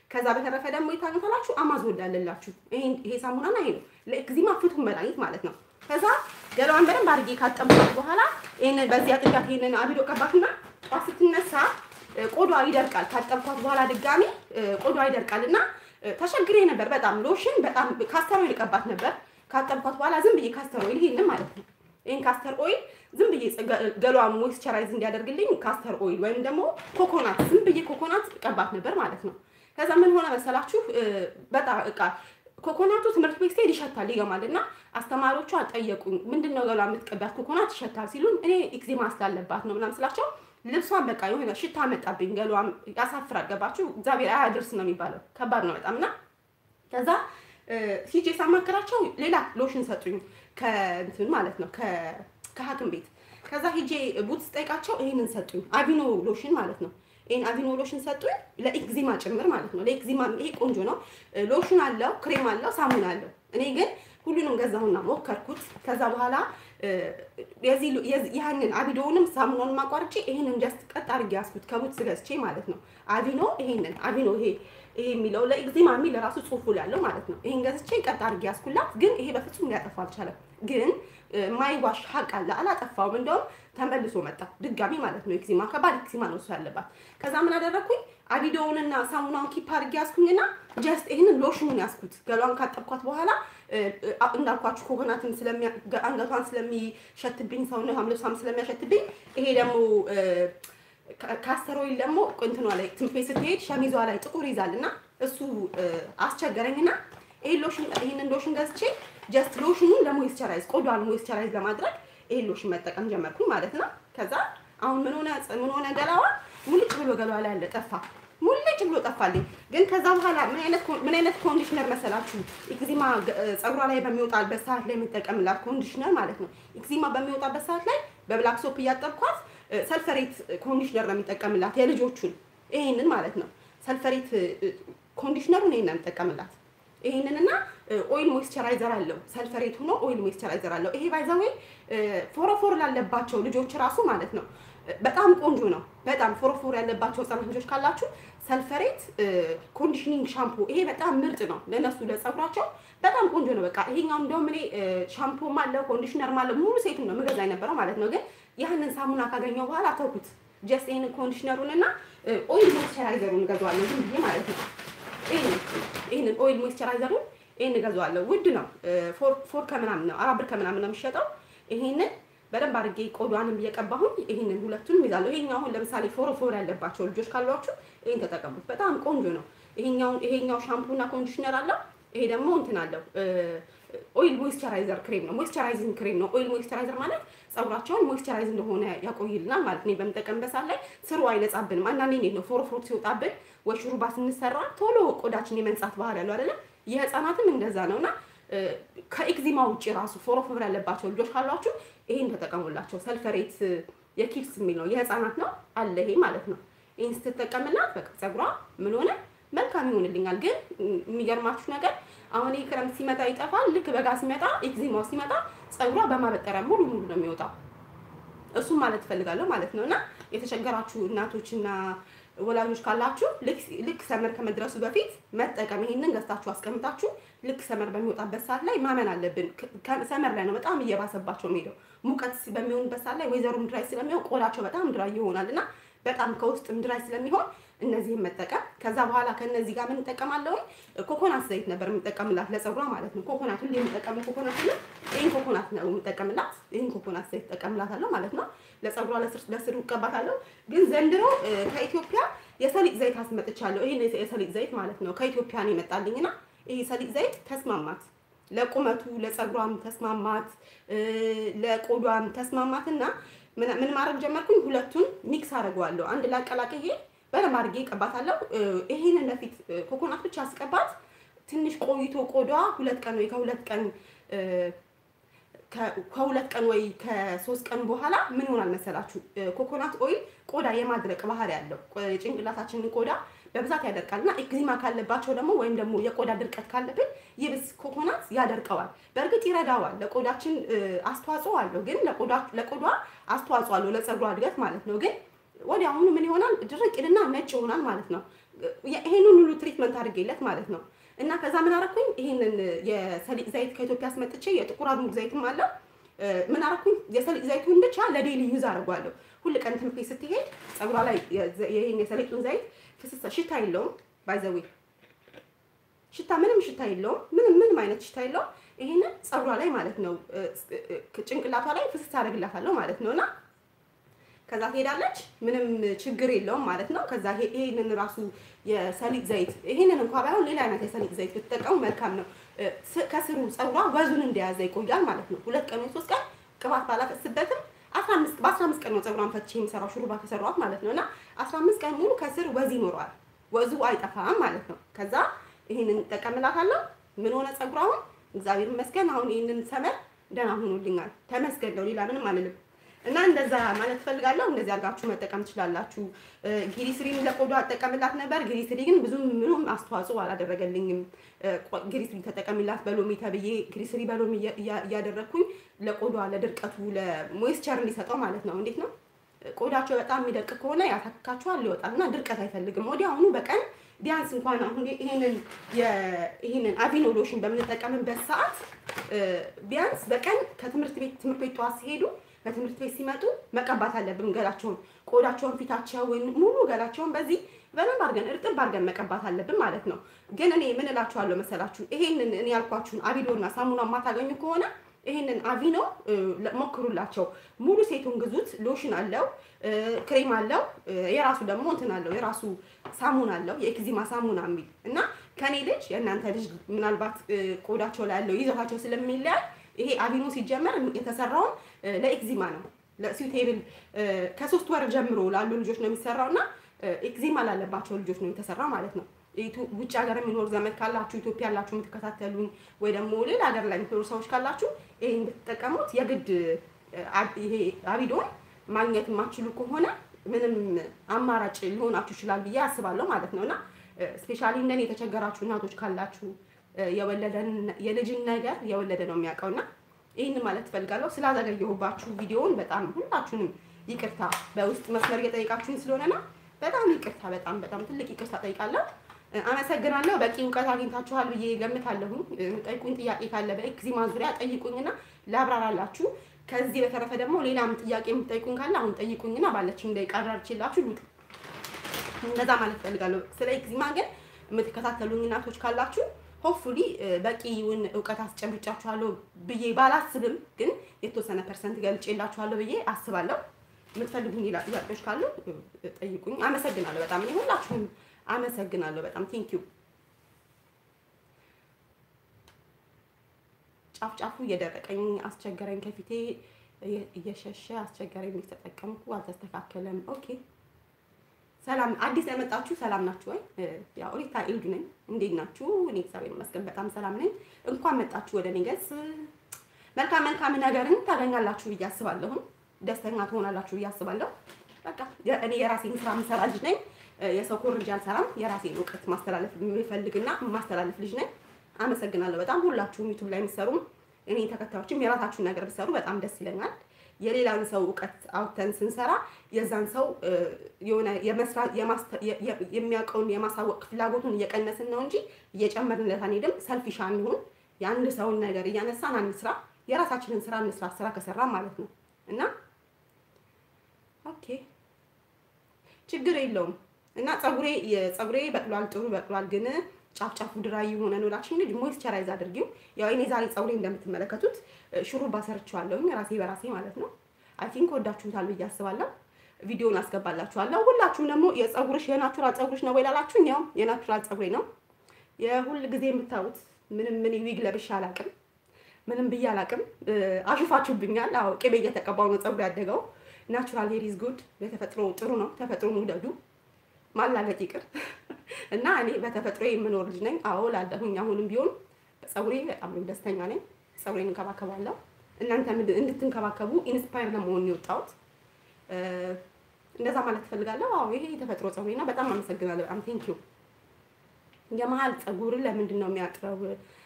ከዛ በተረፈ ደግሞ የታገታላችሁ አማዞን ላለላችሁ ይሄ ሳሙናና ይሄ ነው ለኤክዚማ ፍቱን መድኃኒት ማለት ነው። ከዛ ገላዋን በደንብ አድርጌ ካጠብኳት በኋላ ይሄንን በዚህ አጥጋት ይሄንን አቢዶ ቀባትና ጧት ስትነሳ ቆዳዋ ይደርቃል። ካጠብኳት በኋላ ድጋሚ ቆዳዋ ይደርቃል እና ተሸግሬ ነበር በጣም ሎሽን በጣም ካስተር ኦይል ቀባት ነበር። ካጠብኳት በኋላ ዝም ብዬ ካስተር ኦይል ይሄንን ማለት ነው ይሄን ካስተር ኦይል ዝም ብዬ ገላዋን ሞይስቸራይዝ እንዲያደርግልኝ ካስተር ኦይል ወይም ደግሞ ኮኮናት ዝም ብዬ ኮኮናት ቀባት ነበር ማለት ነው። ከዛ ምን ሆነ መሰላችሁ በጣም እቃ ኮኮናቱ ትምህርት ቤት ስሄድ ይሸታል ይገማል እና አስተማሪዎቹ አልጠየቁኝ። ምንድን ነው ገላ የምትቀባት ኮኮናት ይሸታል ሲሉን እኔ ኤክዜማ ስላለባት ነው ምናምን ስላቸው ልብሷን በቃ የሆነ ሽታ መጣብኝ። ገሏም ያሳፍራል። ገባችሁ? እግዚአብሔር አያድርስ ነው የሚባለው። ከባድ ነው በጣም እና ከዛ ሂጄ ሳማክራቸው ሌላ ሎሽን ሰጡኝ ከእንትን ማለት ነው ከሐኪም ቤት። ከዛ ሂጄ ቡትስ ጠይቃቸው ይሄንን ሰጡኝ፣ አቪኖ ሎሽን ማለት ነው። ይሄን አቪኖ ሎሽን ሰጡኝ ለኤክዚማ ጭምር ማለት ነው። ለኤክዚማ ይሄ ቆንጆ ነው። ሎሽን አለው፣ ክሬም አለው፣ ሳሙና አለው። እኔ ግን ሁሉንም ገዛሁና ሞከርኩት። ከዛ በኋላ ያንን አቪኖውንም ሳሙናውንም አቋርጬ ይሄንን ጀስት ቀጥ አድርጌ ያዝኩት ከቡትስ ገዝቼ ማለት ነው። አቪኖ ይሄንን አቪኖ ይሄ ይሄ የሚለው ለኤግዜማ የሚል ራሱ ጽሁፉ ያለው ማለት ነው። ይሄን ገዝቼ ቀጥ አድርጌ ያዝኩላት። ግን ይሄ በፍጹም ሊያጠፋ አልቻለም። ግን ማይዋሽ ሀቅ አለ አላጠፋውም። እንደውም ተመልሶ መጣ ድጋሚ ማለት ነው። ኤግዜማ ከባድ ኤግዜማ ነው እሱ ያለባት። ከዛ ምን አደረግኩኝ? አቪዶውንና ሳሙናውን ኪፕ አድርጌ ያዝኩኝና ጀስት ይሄንን ሎሽኑን ያዝኩት። ገሏን ካጠብኳት በኋላ እንዳልኳችሁ ኮኮናትን አንገቷን ስለሚሸትብኝ ሰውነቷም ልብሷም ስለሚያሸትብኝ ይሄ ደግሞ ካስተር ኦይል ደግሞ እንትኗ ላይ ትምህርት ቤት ስትሄድ ሸሚዟ ላይ ጥቁር ይዛል እና እሱ አስቸገረኝና ይሄን ሎሽን ይሄንን ሎሽን ገዝቼ ጀስት ሎሽኑን ለሞይስቸራይዝ ቆዳዋን ሞይስቸራይዝ ለማድረግ ይሄን ሎሽን መጠቀም ጀመርኩኝ ማለት ነው። ከዛ አሁን ምን ሆነ ምን ሆነ ገላዋ ሙልጭ ብሎ ገላዋ ላይ ያለ ጠፋ። ሙልጭ ብሎ ጠፋልኝ። ግን ከዛ በኋላ ምን አይነት ምን አይነት ኮንዲሽነር መሰላችሁ? ኤክዚማ ፀጉሯ ላይ በሚወጣበት ሰዓት ላይ የምጠቀምላት ኮንዲሽነር ማለት ነው። ኤክዚማ በሚወጣበት ሰዓት ላይ በብላክ ሶፕ እያጠብኳት ሰልፈሬት ኮንዲሽነር ነው የሚጠቀምላት የልጆቹን ይሄንን ማለት ነው። ሰልፈሬት ኮንዲሽነሩን ይሄን ነው የሚጠቀምላት። ይሄንንና ኦይል ሞይስቸራይዘር አለው። ሰልፈሬት ሆኖ ኦይል ሞይስቸራይዘር አለው። ይሄ ባይዘዌ ፎረፎር ላለባቸው ልጆች ራሱ ማለት ነው በጣም ቆንጆ ነው። በጣም ፎረፎር ያለባቸው ህጻናት ልጆች ካላችሁ ሰልፈሬት ኮንዲሽኒንግ ሻምፖ ይሄ በጣም ምርጥ ነው ለነሱ ለጸጉራቸው በጣም ቆንጆ ነው። በቃ ይሄኛው እንደውም እኔ ሻምፖም አለው ኮንዲሽነርም አለው ሙሉ ሴቱን ነው የምገዛ የነበረው ማለት ነው። ግን ያህንን ሳሙና ካገኘው በኋላ ተውኩት። ጀስት ይሄንን ኮንዲሽነሩን እና ኦይል ሞይስቸራይዘሩን እገዛዋለሁ ዝም ብዬ ማለት ነው። ይሄንን ኦይል ሞይስቸራይዘሩን ይሄን እገዛዋለሁ። ውድ ነው። ፎር ከምናምን ነው አራት ብር ከምናምን ነው የሚሸጠው። ይሄንን በደንብ አድርጌ ቆዳንም እየቀባሁኝ ይሄንን ሁለቱንም ይዛለሁ። ይሄኛው አሁን ለምሳሌ ፎረፎር ያለባቸው ልጆች ካሏችሁ ይሄን ተጠቀሙት። በጣም ቆንጆ ነው። ይሄኛው ይሄኛው ሻምፑና ኮንዲሽነር አለው። ይሄ ደግሞ እንትን አለው ኦይል ሞይስቸራይዘር ክሬም ነው። ሞይስቸራይዚንግ ክሬም ነው። ኦይል ሞይስቸራይዘር ማለት ፀጉራቸውን ሞይስቸራይዝ እንደሆነ ያቆይልናል ማለት ነው። በምጠቀምበት ሰዓት ላይ ስሩ አይነጻብንም። አንዳንዴ እንዴት ነው ፎረፎር ሲወጣብን ወይ ሹሩባ ስንሰራ ቶሎ ቆዳችን የመንጻት ባህሪ ያለው አይደለም። የህፃናትም እንደዛ ነውና ከኤክዚማ ውጭ ራሱ ፎረፎር ያለባቸው ልጆች ካሏችሁ ይሄን ተጠቀሙላቸው። ሰልፈሬት የኪድስ የሚል ነው የህፃናት ነው አለ ይሄ ማለት ነው። ይሄን ስትጠቀምላት በቃ ፀጉሯ ምን ሆነ መልካም ይሆንልኛል። ግን የሚገርማችሁ ነገር አሁን ይሄ ክረምት ሲመጣ ይጠፋል። ልክ በጋ ሲመጣ ኤክዚማው ሲመጣ ፀጉሯ በማበጠሪያ ሙሉ ሙሉ ነው የሚወጣው። እሱም ማለት እፈልጋለሁ ማለት ነው። እና የተቸገራችሁ እናቶችና ወላጆች ካላችሁ ልክ ሰመር ከመድረሱ በፊት መጠቀም ይሄንን ገዝታችሁ አስቀምጣችሁ ልክ ሰመር በሚወጣበት ሰዓት ላይ ማመን አለብን። ሰመር ላይ ነው በጣም እየባሰባቸው የሚሄደው። ሙቀት በሚሆንበት ሰዓት ላይ ወይዘሩም ድራይ ስለሚሆን ቆዳቸው በጣም ድራይ ይሆናል እና በጣም ከውስጥም ድራይ ስለሚሆን እነዚህን መጠቀም ከዛ በኋላ ከነዚህ ጋር ምን እንጠቀማለሁ? ኮኮናት ዘይት ነበር የምጠቀምላት ለፀጉሯ ማለት ነው። ኮኮናት ሁሌ የምጠቀመው ኮኮናት ነው። ይህን ኮኮናት ነው የምጠቀምላት። ይህን ኮኮናት ዘይት እጠቀምላታለሁ ማለት ነው። ለፀጉሯ ለስሩ እቀባታለሁ። ግን ዘንድሮ ከኢትዮጵያ የሰሊጥ ዘይት አስመጥቻለሁ። ይህን የሰሊጥ ዘይት ማለት ነው ከኢትዮጵያ ነው የመጣልኝና ይህ ሰሊጥ ዘይት ተስማማት፣ ለቁመቱ ለፀጉሯም ተስማማት፣ ለቆዷም ተስማማትና ምን ማድረግ ጀመርኩኝ? ሁለቱን ሚክስ አድርገዋለሁ አንድ ላይ አቀላቅዬ በደንብ አድርጌ እቀባታለሁ። ይሄንን በፊት ኮኮናት ብቻ አስቀባት ትንሽ ቆይቶ ቆዳዋ ሁለት ቀን ወይ ከሁለት ቀን ከሁለት ቀን ወይ ከሶስት ቀን በኋላ ምን ይሆናል መሰላችሁ? ኮኮናት ኦይል ቆዳ የማድረቅ ባህሪ ያለው ጭንቅላታችንን ቆዳ በብዛት ያደርቃል እና ኤክዚማ ካለባቸው ደግሞ ወይም ደግሞ የቆዳ ድርቀት ካለብን ይብስ ኮኮናት ያደርቀዋል። በእርግጥ ይረዳዋል፣ ለቆዳችን አስተዋጽኦ አለው። ግን ለቆዳ አስተዋጽኦ አለው ለፀጉሯ እድገት ማለት ነው ግን ወዲያውኑ ምን ይሆናል? ድርቅ ይልና ነጭ ይሆናል ማለት ነው። ይሄንን ሁሉ ትሪትመንት አድርጌለት ማለት ነው። እና ከዛ ምን አደረኩኝ? ይሄንን የሰሊጥ ዘይት ከኢትዮጵያ አስመጥቼ የጥቁር አዝሙድ ዘይትም አለ ምን አደረኩኝ? የሰሊጥ ዘይቱን ብቻ ለዴይሊ ዩዝ አደርጓለሁ። ሁል ቀን ትምህርት ቤት ስትሄድ ፀጉሯ ላይ ይሄን የሰሊጡን ዘይት ፍስስ ሽታ የለውም ባይዘዌ ሽታ ምንም ሽታ የለውም። ምንም ምንም አይነት ሽታ የለውም። ይሄንን ፀጉሯ ላይ ማለት ነው ጭንቅላቷ ላይ ፍስስ አደርግላታለሁ ማለት ነው እና ከዛ ትሄዳለች። ምንም ችግር የለውም ማለት ነው። ከዛ ይሄንን ራሱ የሰሊጥ ዘይት ይሄንን እንኳ ባይሆን ሌላ አይነት የሰሊጥ ዘይት ብትጠቀሙ መልካም ነው። ከስሩ ፀጉሯ ወዙን እንደያዘ ይቆያል ማለት ነው። ሁለት ቀን ወይ ሶስት ቀን ቅባት ባላፈስበትም በአስራ አምስት ቀን ነው ፀጉሯን ፈትቼ የሚሰራው ሹሩባ ከሰሯት ማለት ነው እና አስራ አምስት ቀን ሙሉ ከስር ወዝ ይኖረዋል። ወዙ አይጠፋም ማለት ነው። ከዛ ይሄንን እጠቀምላታለሁ። ምን ሆነ ፀጉሯ አሁን እግዚአብሔር ይመስገን አሁን ይሄንን ሰመር ደህና ሆኖልኛል። ተመስገን ነው፣ ሌላ ምንም አልልም። እና እንደዛ ማለት ፈልጋለሁ። እንደዚህ አድርጋችሁ መጠቀም ትችላላችሁ። ግሪስሪን ለቆዳ አጠቀምላት ነበር። ግሪስሪ ግን ብዙም ምንም አስተዋጽኦ አላደረገልኝም። ግሪስሪ ተጠቀሚላት በሎሚ ተብዬ ግሪስሪ በሎሚ እያደረግኩኝ ለቆዳ ለድርቀቱ ለሞይስቸር እንዲሰጠው ማለት ነው። እንዴት ነው ቆዳቸው በጣም የሚደርቅ ከሆነ ያታክካቸዋል፣ ይወጣል እና ድርቀት አይፈልግም። ወዲያውኑ በቀን ቢያንስ እንኳን አሁን ይሄንን ይሄንን አቪኖ ሎሽን በምንጠቀምበት ሰዓት ቢያንስ በቀን ከትምህርት ቤት ትምህርት ቤት ጠዋት ሲሄዱ ከትምህርት ቤት ሲመጡ መቀባት አለብን። ገላቸውን፣ ቆዳቸውን፣ ፊታቸውን ሙሉ ገላቸውን በዚህ በደንብ አድርገን እርጥብ አድርገን መቀባት አለብን ማለት ነው። ግን እኔ ምን እላችኋለሁ መሰላችሁ ይሄንን እኔ ያልኳችሁን አቪዶና ሳሙና የማታገኙ ከሆነ ይሄንን አቪኖ ሞክሩላቸው። ሙሉ ሴቱን ግዙት። ሎሽን አለው፣ ክሬም አለው፣ የራሱ ደግሞ እንትን አለው፣ የራሱ ሳሙና አለው፣ የኤክዚማ ሳሙና የሚል እና ከኔ ልጅ የእናንተ ልጅ ምናልባት ቆዳቸው ላይ ያለው ይዘታቸው ስለሚለያይ ይሄ አቪኖ ሲጀመር የተሰራውን ለኤክዚማ ነው። ለሲውቴብል ከሶስት ወር ጀምሮ ላሉ ልጆች ነው የሚሰራው እና ኤክዚማ ላለባቸው ልጆች ነው የተሰራው ማለት ነው። ውጭ ሀገር የሚኖር ዘመድ ካላችሁ ኢትዮጵያ ያላችሁ የምትከታተሉኝ ወይ ደግሞ ሌላ ሀገር ላይ የሚኖሩ ሰዎች ካላችሁ ይሄን ብትጠቀሙት የግድ ይሄ አቪዶን ማግኘት የማትችሉ ከሆነ ምንም አማራጭ ሊሆናችሁ ይችላል ብዬ አስባለሁ ማለት ነው እና ስፔሻሊ እንደኔ የተቸገራችሁ እናቶች ካላችሁ የወለደን የልጅን ነገር የወለደ ነው የሚያውቀውና ይህን ማለት ትፈልጋለሁ። ስላዘገየሁባችሁ ቪዲዮውን በጣም ሁላችሁንም ይቅርታ በውስጥ መስመር እየጠየቃችሁኝ ስለሆነና በጣም ይቅርታ፣ በጣም በጣም ትልቅ ይቅርታ ጠይቃለሁ። አመሰግናለሁ። በቂ እውቀት አግኝታችኋል ብዬ ገምታለሁኝ። ጠይቁኝ፣ ጥያቄ ካለ በኤክዚማ ዙሪያ ጠይቁኝና ላብራራላችሁ። ከዚህ በተረፈ ደግሞ ሌላም ጥያቄ የምትጠይቁኝ ካለ አሁን ጠይቁኝና ባለችኝ ደቂቃ አብራርቼላችሁ ልውጥ። እንደዛ ማለት ፈልጋለሁ። ስለ ኤክዚማ ግን የምትከታተሉኝ እናቶች ካላችሁ ሆፕፉሊ በቂውን እውቀት አስጨብጫችኋለሁ ብዬ ባላስብም ግን የተወሰነ ፐርሰንት ገልጬላችኋለሁ ብዬ አስባለሁ። የምትፈልጉኝ ሌላ ጥያቄዎች ካሉ ጠይቁኝ። አመሰግናለሁ በጣም እኔ ሁላችሁም አመሰግናለሁ በጣም ቴንኪዩ። ጫፍ ጫፉ እየደረቀኝ አስቸገረኝ፣ ከፊቴ እየሸሸ አስቸገረኝ። ተጠቀምኩ አልተስተካከለም። ኦኬ ሰላም አዲስ የመጣችሁ ሰላም ናችሁ ወይ? ያው ሪታ ኢልዱ ነኝ። እንዴት ናችሁ? እኔ እግዚአብሔር ይመስገን በጣም ሰላም ነኝ። እንኳን መጣችሁ ወደ እኔ ገጽ። መልካም መልካም ነገርን ታገኛላችሁ ብዬ አስባለሁ። ደስተኛ ትሆናላችሁ ብዬ አስባለሁ። በቃ እኔ የራሴን ስራ የምሰራ ልጅ ነኝ። የሰው ኮርጃ አልሰራም። የራሴን እውቀት ማስተላለፍ የሚፈልግና ማስተላለፍ ልጅ ነኝ። አመሰግናለሁ በጣም ሁላችሁም ዩቱብ ላይ የሚሰሩም እኔ ተከታዮችም የራሳችሁን ነገር ብሰሩ በጣም ደስ ይለኛል። የሌላን ሰው እውቀት አውጥተን ስንሰራ የዛን ሰው የሆነ የሚያውቀውን የማሳወቅ ፍላጎቱን እየቀነስን ነው እንጂ እየጨመርንለት አንሄድም። ሰልፊሽ አንሁን። የአንድ ሰውን ነገር እያነሳን አንስራ። የራሳችንን ስራ እንስራ፣ ስራ ከሰራ ማለት ነው እና ኦኬ ችግር የለውም እና ፀጉሬ ፀጉሬ በቅሏል፣ ጥሩ በቅሏል ግን ጫፍ ጫፉ ድራይ የሆነ ነው ላችሁ እንጂ ሞይስቸራይዝ አድርጊው። ያው እኔ ዛሬ ፀጉሬ እንደምትመለከቱት ሹሩባ ሰርቼዋለሁኝ ራሴ በራሴ ማለት ነው። አይ ቲንክ ወዳችሁታል ብዬ አስባለሁ። ቪዲዮን አስገባላችኋለሁ። ሁላችሁም ደግሞ የፀጉርሽ የናቹራል ፀጉርሽ ነው ወይ ላላችሁኝ፣ ያው የናቹራል ፀጉሬ ነው። የሁል ጊዜ የምታዩት ምንም ምን ዊግ ለብሼ አላቅም፣ ምንም ብዬ አላቅም። አሹፋችሁብኛል። አዎ ቅቤ እየተቀባው ነው ፀጉር ያደገው። ናቹራል ሄር ኢዝ ጉድ። የተፈጥሮ ጥሩ ነው። ተፈጥሮን ውደዱ። ማላገጥ ይቅር እና እኔ በተፈጥሮ የምኖር ልጅ ነኝ። አዎ ላለሁኝ አሁንም ቢሆን ፀጉሬ በጣም ደስተኛ ነኝ። ፀጉሬን እንከባከባለሁ። እናንተ እንድትንከባከቡ ኢንስፓየር ለመሆን የወጣሁት እንደዛ ማለት ትፈልጋለሁ። አዎ ይሄ የተፈጥሮ ፀጉሬ ነው። በጣም አመሰግናለሁ። በጣም ቴንክ ዩ። የመሀል ፀጉር ለምንድን ነው የሚያጥረው?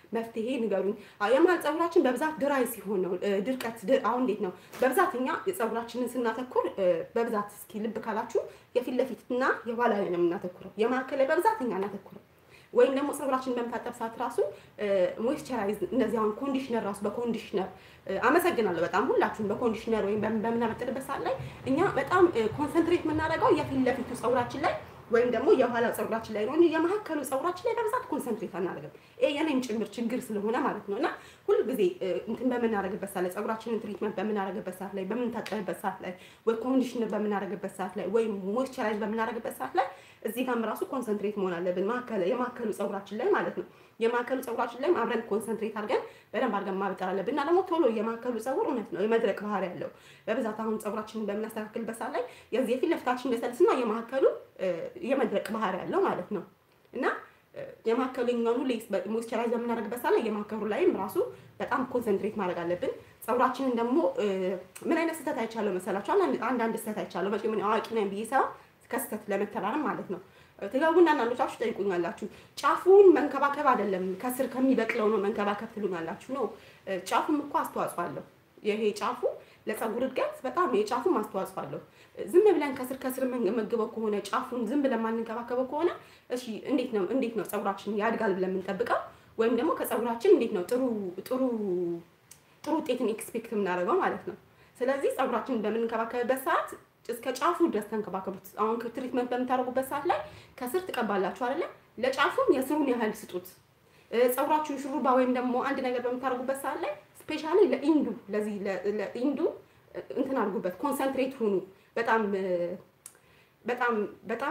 መፍትሄ ንገሩኝ። አዎ የመሀል ፀጉራችን በብዛት ድራይ ሲሆን ነው ድርቀት። አሁን እንዴት ነው በብዛት እኛ የፀጉራችንን ስናተኩር በብዛት እስኪ ልብ ካላችሁ የፊት ለፊትና የኋላ ላይ ነው የምናተኩረው። የመካከል ላይ በብዛት እኛ እናተኩረው ወይም ደግሞ ፀጉራችን በምታጠብ ሰዓት ራሱ ሞይስቸራይዝ እንደዚህ አሁን ኮንዲሽነር ራሱ በኮንዲሽነር አመሰግናለሁ በጣም ሁላችሁም በኮንዲሽነር ወይም በምናበጥርበት ሰዓት ላይ እኛ በጣም ኮንሰንትሬት የምናደርገው የፊት ለፊቱ ፀጉራችን ላይ ወይም ደግሞ የኋላ ፀጉራችን ላይ ነው እንጂ የመካከሉ ፀጉራችን ላይ በብዛት ኮንሰንትሬት አናደርግም። ይሄ የኔም ጭምር ችግር ስለሆነ ማለት ነው። እና ሁል ጊዜ እንትን በምናደርግበት ሰዓት ላይ ፀጉራችንን ትሪትመንት በምናደርግበት ሰዓት ላይ በምንታጠብበት ሰዓት ላይ ወይ ኮንዲሽነር በምናደርግበት ሰዓት ላይ ወይም ሞይስቸራይዝ በምናደርግበት ሰዓት ላይ እዚህ ጋርም ራሱ ኮንሰንትሬት መሆን አለብን። የማከሉ ፀጉራችን ላይ ማለት ነው። የማከሉ ፀጉራችን ላይም አብረን ኮንሰንትሬት አድርገን በደንብ አድርገን ማበጠር አለብን እና ደግሞ ቶሎ የማከሉ ፀጉር እውነት ነው የመድረቅ ባህሪ ያለው በብዛት አሁን ፀጉራችንን በምናስተካክልበት ሰዓት ላይ የዚህ የፊት ለፊታችን ለሰልስና የማከሉ የመድረቅ ባህሪ ያለው ማለት ነው እና የማከለኛውን ሁሌ ሞይስቸራይዝ በምናደርግበት ሰዓት ላይ የማከሩ ላይም ራሱ በጣም ኮንሰንትሬት ማድረግ አለብን። ፀጉራችንን ደግሞ ምን አይነት ስህተት አይቻለሁ መሰላችሁ? አንዳንድ ስህተት አይቻለሁ። መቼ ምን አዋቂ ነኝ ብዬ ሳይሆን ከስህተት ለመተራረም ማለት ነው። ትገቡና አንዳንዶቻችሁ ጠይቁኛላችሁ። ጫፉን መንከባከብ አይደለም ከስር ከሚበቅለው ነው መንከባከብ ትሉኛላችሁ። ነው ጫፉም እኮ አስተዋጽኦ አለው። ይሄ ጫፉ ለፀጉር እድገት በጣም የጫፉም አስተዋጽኦ አለው። ዝም ብለን ከስር ከስር የምንመግበው ከሆነ ጫፉን ዝም ብለን ማንንከባከበው ከሆነ እሺ እንዴት ነው እንዴት ነው ፀጉራችን ያድጋል ብለን የምንጠብቀው? ወይም ደግሞ ከፀጉራችን እንዴት ነው ጥሩ ጥሩ ጥሩ ውጤትን ኤክስፔክት የምናደርገው ማለት ነው። ስለዚህ ፀጉራችንን በምንንከባከብበት ሰዓት እስከ ጫፉ ድረስ ተንከባከቡት። አሁን ትሪትመንት በምታደርጉበት ሰዓት ላይ ከስር ትቀባላችሁ አይደለ? ለጫፉም የስሩን ያህል ስጡት። ፀጉራችሁን ሹሩባ ወይም ደግሞ አንድ ነገር በምታደርጉበት ሰዓት ላይ ስፔሻሊ ለኢንዱ ለዚህ ለኢንዱ እንትን አድርጉበት፣ ኮንሰንትሬት ሁኑ። በጣም በጣም በጣም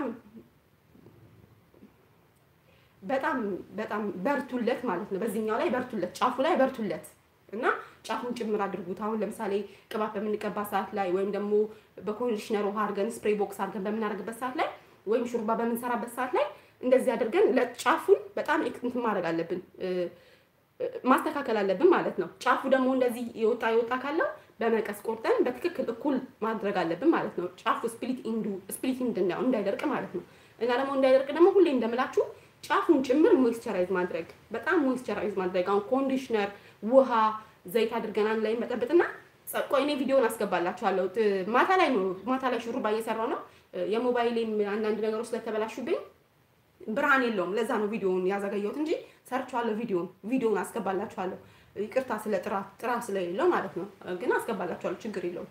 በጣም በጣም በርቱለት ማለት ነው። በዚህኛው ላይ በርቱለት፣ ጫፉ ላይ በርቱለት እና ጫፉን ጭምር አድርጉት። አሁን ለምሳሌ ቅባት በምንቀባ ሰዓት ላይ ወይም ደግሞ በኮንዲሽነር ውሃ አድርገን ስፕሬይ ቦክስ አድርገን በምናደርግበት ሰዓት ላይ ወይም ሹርባ በምንሰራበት ሰዓት ላይ እንደዚህ አድርገን ለጫፉን በጣም እንትን ማድረግ አለብን ማስተካከል አለብን ማለት ነው። ጫፉ ደግሞ እንደዚህ የወጣ የወጣ ካለው በመቀስ ቆርጠን በትክክል እኩል ማድረግ አለብን ማለት ነው። ጫፉ ስፕሊት ኢንዱ ስፕሊት እንድናየው እንዳይደርቅ ማለት ነው። እና ደግሞ እንዳይደርቅ ደግሞ ሁሌ እንደምላችሁ ጫፉን ጭምር ሞይስቸራይዝ ማድረግ በጣም ሞይስቸራይዝ ማድረግ አሁን ኮንዲሽነር፣ ውሃ፣ ዘይት አድርገን አንድ ላይ መጠበጥና ቆይ እኔ ቪዲዮን አስገባላችኋለሁ። ማታ ላይ ነው ማታ ላይ ሹሩባ እየሰራው ነው። የሞባይሌም አንዳንድ ነገሮች ስለተበላሹብኝ ብርሃን የለውም። ለዛ ነው ቪዲዮውን ያዘገየሁት እንጂ ሰርቻለሁ። ቪዲዮውን ቪዲዮውን አስገባላችኋለሁ። ይቅርታ ስለ ጥራት ጥራት ስለሌለው ማለት ነው። ግን አስገባላችኋለሁ፣ ችግር የለውም።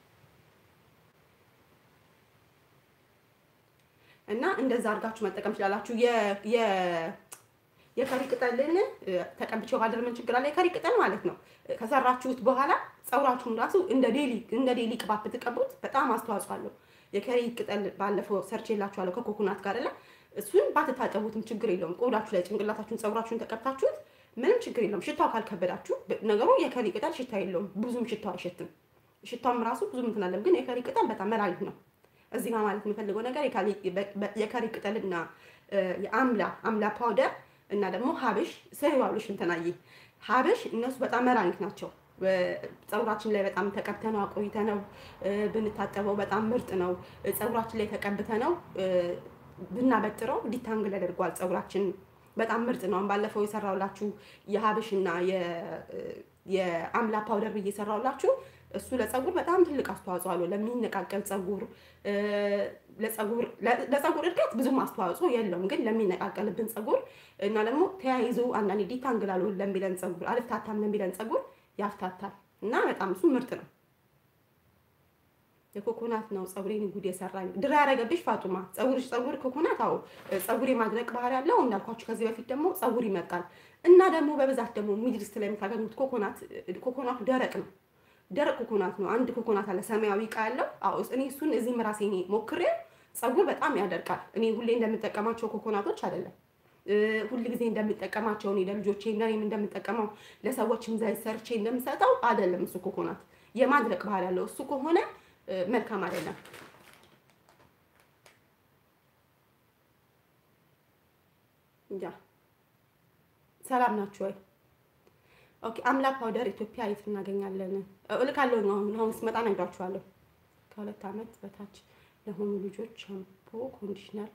እና እንደዛ አድርጋችሁ መጠቀም ትችላላችሁ። የከሪ ቅጠልን ተቀብቼው ካደር ምን ችግር አለ? የከሪ ቅጠል ማለት ነው ከሰራችሁት በኋላ ፀጉራችሁን ራሱ እንደ ዴሊ እንደ ዴሊ ቅባት ብትቀቡት በጣም አስተዋጽኦ አለው። የከሪ ቅጠል ባለፈው ሰርች የላችኋለሁ ከኮኮናት ጋር አይደለ? እሱን ባትታጠቡትም ችግር የለውም። ቆዳችሁ ላይ ጭንቅላታችሁን ፀጉራችሁን ተቀብታችሁት ምንም ችግር የለውም። ሽታው ካልከበዳችሁ ነገሩ የከሪ ቅጠል ሽታ የለውም፣ ብዙም ሽታው አይሸትም። ሽታውም ራሱ ብዙም እንትን አለም፣ ግን የከሪ ቅጠል በጣም መድኃኒት ነው። እዚህ ጋር ማለት የምፈልገው ነገር የከሪ ቅጠልና የአምላ አምላ ፓውደር እና ደግሞ ሀብሽ ሰሪዋሎሽ እንትናዬ ሀብሽ እነሱ በጣም መድኃኒት ናቸው። ፀጉራችን ላይ በጣም ተቀብተነው አቆይተነው ብንታጠበው በጣም ምርጥ ነው። ፀጉራችን ላይ ተቀብተነው ብናበጥረው ዲታንግል ያደርገዋል ፀጉራችን በጣም ምርጥ ነው። ባለፈው የሰራውላችሁ የሀብሽና የአምላ ፓውደር ብዬ የሰራውላችሁ እሱ ለፀጉር በጣም ትልቅ አስተዋጽኦ አለው። ለሚነቃቀል ፀጉር ለፀጉር እድገት ብዙም አስተዋጽኦ የለውም፣ ግን ለሚነቃቀልብን ፀጉር እና ደግሞ ተያይዞ አንዳንዴ ዲታንግላሉ ለሚለን ፀጉር አልፍታታም ለሚለን ፀጉር ያፍታታል እና በጣም እሱ ምርጥ ነው። የኮኮናት ነው ፀጉሬን ጉድ የሰራኝ ድራ ያደረገብሽ ፋጡማ ፀጉርሽ ፀጉር ኮኮናት አዎ ፀጉር የማድረቅ ባህሪ ያለው እንዳልኳችሁ ከዚህ በፊት ደግሞ ፀጉር ይመጣል እና ደግሞ በብዛት ደግሞ ሚድልስት ላይ የምታገኙት ኮኮናት ኮኮናቱ ደረቅ ነው ደረቅ ኮኮናት ነው አንድ ኮኮናት አለ ሰማያዊ እቃ ያለው አዎ እኔ እሱን እዚህም ራሴ እኔ ሞክሬ ፀጉር በጣም ያደርቃል እኔ ሁሌ እንደምጠቀማቸው ኮኮናቶች አይደለም ሁል ጊዜ እንደምጠቀማቸው እኔ ለልጆቼ ለእኔም እንደምጠቀመው ለሰዎችም ዘይት ሰርቼ እንደምሰጠው አይደለም እሱ ኮኮናት የማድረቅ ባህሪ ያለው እሱ ከሆነ መልካም አይደለም። ያ ሰላም ናችሁ ወይ? ኦኬ አምላ ፓውደር ኢትዮጵያ የት እናገኛለን? እልካለሁ ነው አሁን አሁን ስመጣ ነግራችኋለሁ። ከሁለት ዓመት በታች ለሆኑ ልጆች ሻምፖ፣ ኮንዲሽነር፣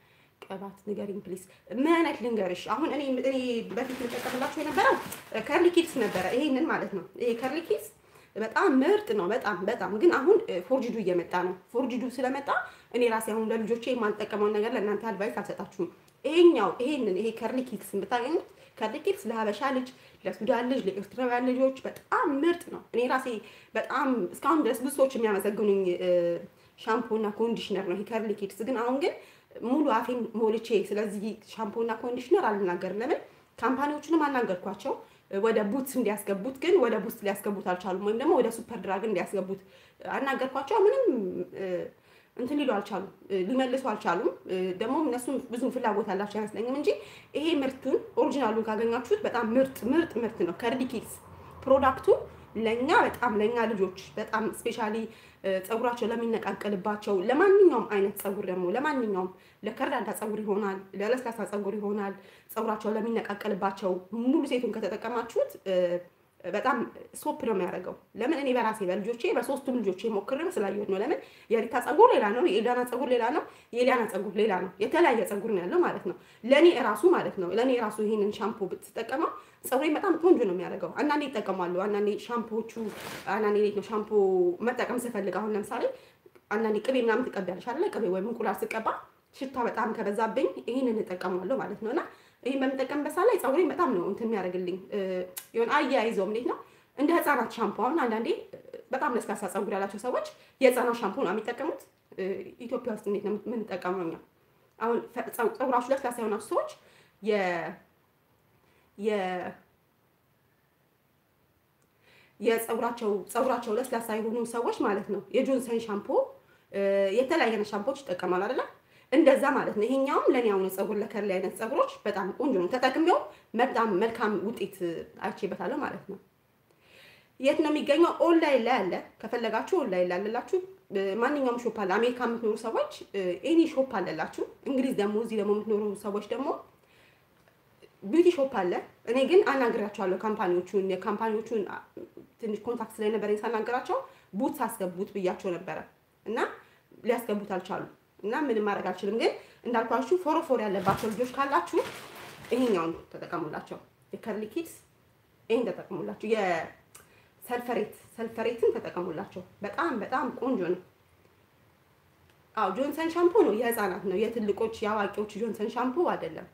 ቅባት ንገሪኝ ፕሊስ። ምን አይነት ልንገርሽ? አሁን እኔ እኔ በፊት ልጠቀምላቸው የነበረው ከርሊ ኪድስ ነበረ። ይሄንን ማለት ነው። ይሄ ከርሊ ኪድስ በጣም ምርጥ ነው። በጣም በጣም ግን አሁን ፎርጅዱ እየመጣ ነው። ፎርጅዱ ስለመጣ እኔ ራሴ አሁን ለልጆቼ የማልጠቀመውን ነገር ለእናንተ አድቫይስ አልሰጣችሁም። ይሄኛው ይሄንን ይሄ ከርሊ ኪድስ የምታገኙት ከርሊ ኪድስ ለሀበሻ ልጅ፣ ለሱዳን ልጅ፣ ለኤርትራውያን ልጆች በጣም ምርጥ ነው። እኔ ራሴ በጣም እስካሁን ድረስ ብዙ ሰዎች የሚያመሰግኑኝ ሻምፖ እና ኮንዲሽነር ነው ይሄ ከርሊ ኪድስ። ግን አሁን ግን ሙሉ አፌን ሞልቼ ስለዚህ ሻምፖ እና ኮንዲሽነር አልናገርም። ለምን ካምፓኒዎቹንም አናገርኳቸው ወደ ቡትስ እንዲያስገቡት ግን ወደ ቡትስ ሊያስገቡት አልቻሉም። ወይም ደግሞ ወደ ሱፐር ድራግ እንዲያስገቡት አናገርኳቸው። ምንም እንትን ሊሉ አልቻሉም፣ ሊመልሱ አልቻሉም። ደግሞ እነሱም ብዙም ፍላጎት ያላቸው አይመስለኝም እንጂ ይሄ ምርቱን ኦሪጂናሉን ካገኛችሁት በጣም ምርጥ ምርጥ ምርት ነው። ከርሊ ኪድስ ፕሮዳክቱ ለእኛ በጣም ለእኛ ልጆች በጣም ስፔሻሊ ፀጉራቸው ለሚነቃቀልባቸው ለማንኛውም አይነት ፀጉር ደግሞ ለማንኛውም ለከርዳዳ ፀጉር ይሆናል፣ ለለስላሳ ፀጉር ይሆናል። ፀጉራቸው ለሚነቃቀልባቸው ሙሉ ሴቱን ከተጠቀማችሁት በጣም ሶፕ ነው የሚያደርገው። ለምን እኔ በራሴ በልጆቼ በሶስቱም ልጆቼ ሞክሬው ስላየሁት ነው። ለምን የሪታ ፀጉር ሌላ ነው፣ የኤልዳና ፀጉር ሌላ ነው፣ የኤልያና ፀጉር ሌላ ነው። የተለያየ ፀጉር ነው ያለው ማለት ነው። ለእኔ እራሱ ማለት ነው ለእኔ እራሱ ይሄንን ሻምፖ ብትጠቀመው ፀጉሬ በጣም ቆንጆ ነው የሚያደርገው። አንዳንዴ ይጠቀማሉ። አንዳንዴ ሻምፖዎቹ አንዳንዴ እንዴት ነው ሻምፖ መጠቀም ስፈልግ አሁን ለምሳሌ አንዳንዴ ቅቤ ምናምን ትቀቢያለሽ አይደለ? ቅቤ ወይም እንቁላል ስቀባ ሽታ በጣም ከበዛብኝ ይህንን እጠቀማለሁ ማለት ነው እና ይህን በምጠቀምበት ሰዓት ላይ ፀጉሬን በጣም ነው እንትን የሚያደርግልኝ የሆነ አያይዘውም እንዴት ነው እንደ ህፃናት ሻምፖ አሁን አንዳንዴ በጣም ለስላሳ ፀጉር ያላቸው ሰዎች የህፃናት ሻምፖ ነው የሚጠቀሙት። ኢትዮጵያ ውስጥ እንዴት ነው የምንጠቀመው እኛ? አሁን ፀጉራችሁ ለስላሳ የሆናችሁ ሰዎች የ የ የፀጉራቸው ፀጉራቸው ለስላሳ የሆኑ ሰዎች ማለት ነው የጆንሰን ሻምፖ የተለያየ ሻምፖዎች ይጠቀማሉ አይደለ? እንደዛ ማለት ነው። ይሄኛውም ለኔ አሁን ፀጉር ለከርሊ አይነት ፀጉሮች በጣም ቆንጆ ነው። ተጠቅሜው በጣም መልካም ውጤት አይቼበታለሁ ማለት ነው። የት ነው የሚገኘው? ኦንላይን ላይ አለ። ከፈለጋችሁ ኦንላይን ላይ አለላችሁ። ማንኛውም ሾፕ አለ። አሜሪካ የምትኖሩ ሰዎች ኤኒ ሾፕ አለላችሁ። እንግሊዝ ደግሞ እዚህ ደግሞ የምትኖሩ ሰዎች ደግሞ ቢዩቲ ሾፕ አለ። እኔ ግን አናግራቸዋለሁ ካምፓኒዎቹን የካምፓኒዎቹን ትንሽ ኮንታክት ስለነበረኝ ሳናገራቸው ቡትስ አስገቡት ብያቸው ነበረ እና ሊያስገቡት አልቻሉ እና ምንም ማድረግ አልችልም። ግን እንዳልኳችሁ ፎሮፎር ያለባቸው ልጆች ካላችሁ ይሄኛውን ተጠቀሙላቸው። የከርሊ ኪድስ ይሄን ተጠቀሙላቸው። የሰልፈሬት ሰልፈሬትን ተጠቀሙላቸው። በጣም በጣም ቆንጆ ነው። አዎ ጆንሰን ሻምፖ ነው፣ የህፃናት ነው። የትልቆች የአዋቂዎች ጆንሰን ሻምፖ አይደለም።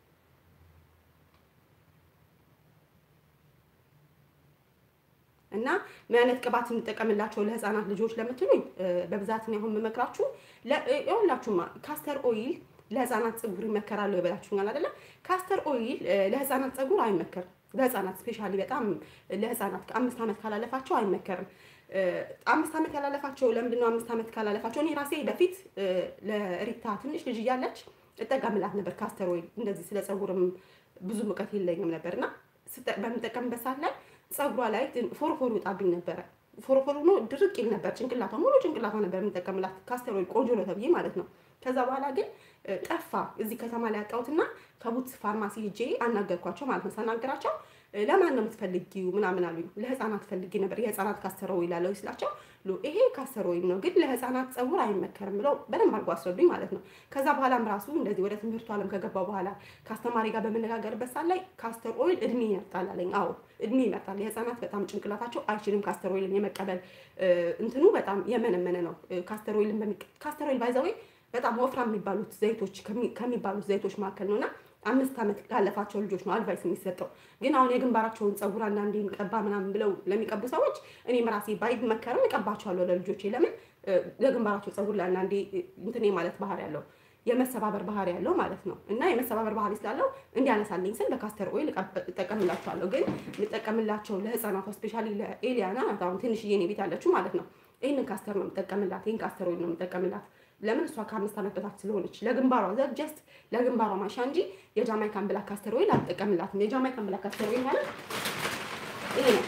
እና ምን አይነት ቅባት እንጠቀምላቸው ለህፃናት ልጆች ለምትሉኝ በብዛት ነው አሁን የምመክራችሁ ሁላችሁማ ካስተር ኦይል ለህፃናት ፀጉር ይመከራሉ ይበላችሁኛል አይደለ? ካስተር ኦይል ለህፃናት ፀጉር አይመከርም። ለህፃናት ስፔሻሊ በጣም ለህፃናት ከአምስት ዓመት ካላለፋቸው አይመከርም። አምስት ዓመት ያላለፋቸው ለምንድነው አምስት ዓመት ካላለፋቸው? እኔ ራሴ በፊት ለሪታ ትንሽ ልጅ እያለች እጠቀምላት ነበር ካስተር ኦይል። እንደዚህ ስለ ፀጉርም ብዙ እውቀት የለኝም ነበር እና በምጠቀምበት ሰዓት ላይ ፀጉሯ ላይ ፎርፎር ይወጣብኝ ነበረ። ፎርፎር ሆኖ ድርቅ ይል ነበር ጭንቅላቷ፣ ሙሉ ጭንቅላቷ ነበር የምጠቀምላት ካስተር ኦይል ቆንጆ ነው ተብዬ ማለት ነው። ከዛ በኋላ ግን ጠፋ። እዚህ ከተማ ላይ ያጣሁትና ከቡትስ ፋርማሲ ሄጄ አናገርኳቸው ማለት ነው። ሳናገራቸው ለማን ነው የምትፈልጊው ምናምን አሉኝ። ለህፃናት ፈልጌ ነበር የህፃናት ካስተር ኦይል አለው ስላቸው ይሄ ካስተር ኦይል ነው ግን ለህፃናት ፀጉር አይመከርም ብለው በደንብ አድርጎ አስረዱኝ ማለት ነው። ከዛ በኋላም ራሱ እንደዚህ ወደ ትምህርቱ ዓለም ከገባ በኋላ ከአስተማሪ ጋር በምነጋገርበት ሰዓት ላይ ካስተር ኦይል እድሜ ይመርጣል አለኝ። አዎ እድሜ ይመርጣል። የህፃናት በጣም ጭንቅላታቸው አይችልም ካስተር ኦይልን የመቀበል እንትኑ በጣም የመነመነ ነው። ካስተር ኦይልን ካስተር ኦይል ባይዘወይ በጣም ወፍራም የሚባሉት ዘይቶች ከሚባሉት ዘይቶች መካከል ነውና አምስት ዓመት ላለፋቸው ልጆች ነው አድቫይስ የሚሰጠው። ግን አሁን የግንባራቸውን ፀጉር አንዳንዴ ቀባ ምናምን ብለው ለሚቀቡ ሰዎች እኔም ራሴ ባይመከርም እቀባቸዋለሁ ለልጆቼ። ለምን ለግንባራቸው ፀጉር ለአንዳንዴ እንትን ማለት ባህሪ ያለው የመሰባበር ባህሪ ያለው ማለት ነው። እና የመሰባበር ባህሪ ስላለው እንዲያነሳልኝ ስል በካስተር ኦይል እጠቀምላቸዋለሁ። ግን የምጠቀምላቸው ለህፃናቷ ስፔሻሊ ለኤሊያና አሁን ትንሽዬ እኔ ቤት ያለችው ማለት ነው ይህንን ካስተር ነው የምጠቀምላት። ይህን ካስተር ኦይል ነው የምጠቀምላት። ለምን እሷ ከአምስት ዓመት በታች ስለሆነች ለግንባሯ ዘ ጀስት ለግንባሯ ማሻ እንጂ የጃማይካን ብላክ ካስተር ኦይል አልጠቀምላትም። የጃማይካን ብላክ ካስተር ኦይል ማለት ይሄ ነው፣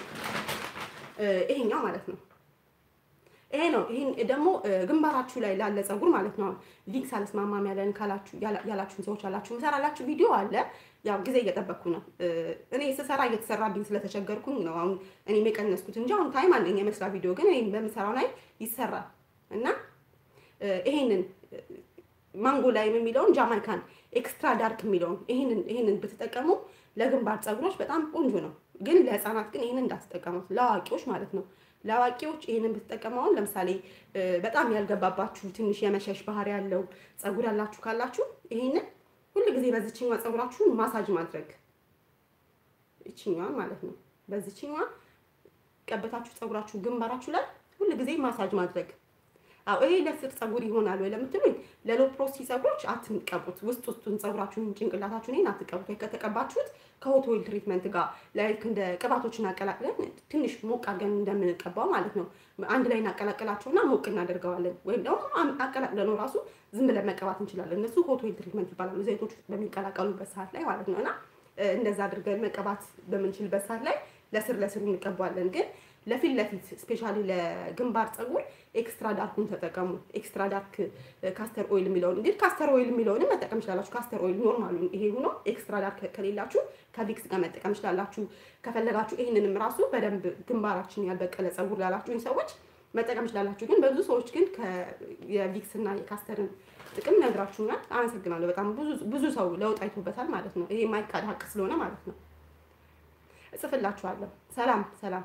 ይሄኛው ማለት ነው። ይሄ ነው። ይሄን ደግሞ ግንባራችሁ ላይ ላለ ፀጉር ማለት ነው። ሊንክስ አልስማማም ያለን ካላችሁ ያላችሁን ሰዎች አላችሁ ምሰራላችሁ ቪዲዮ አለ። ያው ጊዜ እየጠበቅኩ ነው። እኔ ስሰራ እየተሰራብኝ ስለተቸገርኩኝ ነው አሁን እኔም የቀነስኩት እንጂ አሁን ታይም አለኝ የመስራ ቪዲዮ ግን እኔም በምሰራው ላይ ይሰራል እና ይሄንን ማንጎ ላይም የሚለውን ጃማይካን ኤክስትራ ዳርክ የሚለውን ይህንን ይህንን ብትጠቀሙ ለግንባር ፀጉሮች በጣም ቆንጆ ነው። ግን ለህፃናት ግን ይህንን እንዳትጠቀሙት፣ ለአዋቂዎች ማለት ነው። ለአዋቂዎች ይህንን ብትጠቀመውን ለምሳሌ በጣም ያልገባባችሁ ትንሽ የመሸሽ ባህሪ ያለው ፀጉር ያላችሁ ካላችሁ ይህንን ሁል ጊዜ በዚችኛዋ ፀጉራችሁን ማሳጅ ማድረግ ይችኛዋን ማለት ነው። በዚችኛዋ ቀበታችሁ ፀጉራችሁ ግንባራችሁ ላይ ሁል ጊዜ ማሳጅ ማድረግ። አዎ ይሄ ለስር ፀጉር ይሆናል ወይ ለምትሉኝ ለሎ ፕሮሲ ፀጉሮች አትቀቡት። ውስጥ ውስጡን ፀጉራችሁን ጭንቅላታችሁን ይሄን አትቀቡት። ወይ ከተቀባችሁት ከሆት ኦይል ትሪትመንት ጋር ላይክ እንደ ቅባቶችን አቀላቅለን ትንሽ ሞቅ አድርገን እንደምንቀባው ማለት ነው። አንድ ላይ እናቀላቅላቸውና ሞቅ እናደርገዋለን። ወይም ደግሞ አቀላቅለነው ራሱ ዝም ብለን መቀባት እንችላለን። እነሱ ሆት ኦይል ትሪትመንት ይባላሉ። ዘይቶች በሚቀላቀሉበት ሰዓት ላይ ማለት ነው እና እንደዛ አድርገን መቀባት በምንችልበት ሰዓት ላይ ለስር ለስሩ እንቀባዋለን። ግን ለፊት ለፊት ስፔሻሊ ለግንባር ፀጉር ኤክስትራ ዳርኩን ተጠቀሙ። ኤክስትራ ዳርክ ካስተር ኦይል የሚለውን እንግዲህ ካስተር ኦይል የሚለውንም መጠቀም ይችላላችሁ። ካስተር ኦይል ኖርማሉ ይሄ ሆኖ ኤክስትራ ዳርክ ከሌላችሁ ከቪክስ ጋር መጠቀም ይችላላችሁ። ከፈለጋችሁ ይህንንም ራሱ በደንብ ግንባራችን ያልበቀለ ፀጉር ላላችሁኝ ሰዎች መጠቀም ይችላላችሁ። ግን በብዙ ሰዎች ግን የቪክስ እና የካስተርን ጥቅም ነግራችሁኛል። አመሰግናለሁ። በጣም ብዙ ሰው ለውጥ አይቶበታል ማለት ነው። ይሄ የማይካድ ሀቅ ስለሆነ ማለት ነው። እጽፍላችኋለሁ። ሰላም ሰላም።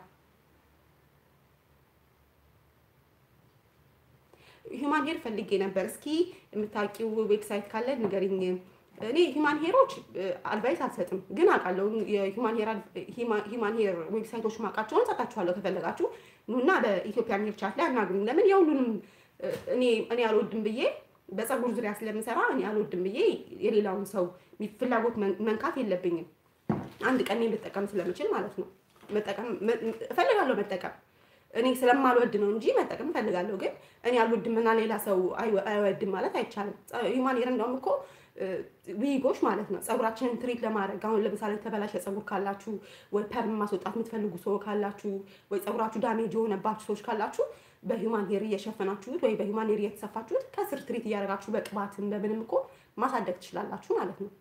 ሂማን ሄር ፈልጌ ነበር። እስኪ የምታውቂው ዌብሳይት ካለ ንገሪኝ። እኔ ሂማን ሄሮች አድቫይስ አልሰጥም፣ ግን አውቃለሁ። የሂማን ሄር ዌብሳይቶች ማውቃቸውን ሰጣችኋለሁ። ከፈለጋችሁ ኑና በኢትዮጵያ ሄር ቻት ላይ አናግሩኝ። ለምን የሁሉንም እኔ እኔ አልወድም ብዬ በፀጉር ዙሪያ ስለምሰራ እኔ አልወድም ብዬ የሌላውን ሰው ፍላጎት መንካት የለብኝም። አንድ ቀን ልጠቀም ስለምችል ማለት ነው። መጠቀም እፈልጋለሁ መጠቀም እኔ ስለማልወድ ነው እንጂ መጠቀም እፈልጋለሁ። ግን እኔ አልወድም እና ሌላ ሰው አይወድም ማለት አይቻልም። ሂውማን ሄር እንደውም እኮ ዊጎች ማለት ነው ፀጉራችንን ትሪት ለማድረግ አሁን ለምሳሌ የተበላሸ ፀጉር ካላችሁ ወይ ፐርም ማስወጣት የምትፈልጉ ሰው ካላችሁ ወይ ፀጉራችሁ ዳሜጅ የሆነባችሁ ሰዎች ካላችሁ በሂውማን ሄር እየሸፈናችሁት ወይ በሂውማን ሄር እየተሰፋችሁት ከስር ትሪት እያደረጋችሁ በቅባት እንደምንም እኮ ማሳደግ ትችላላችሁ ማለት ነው።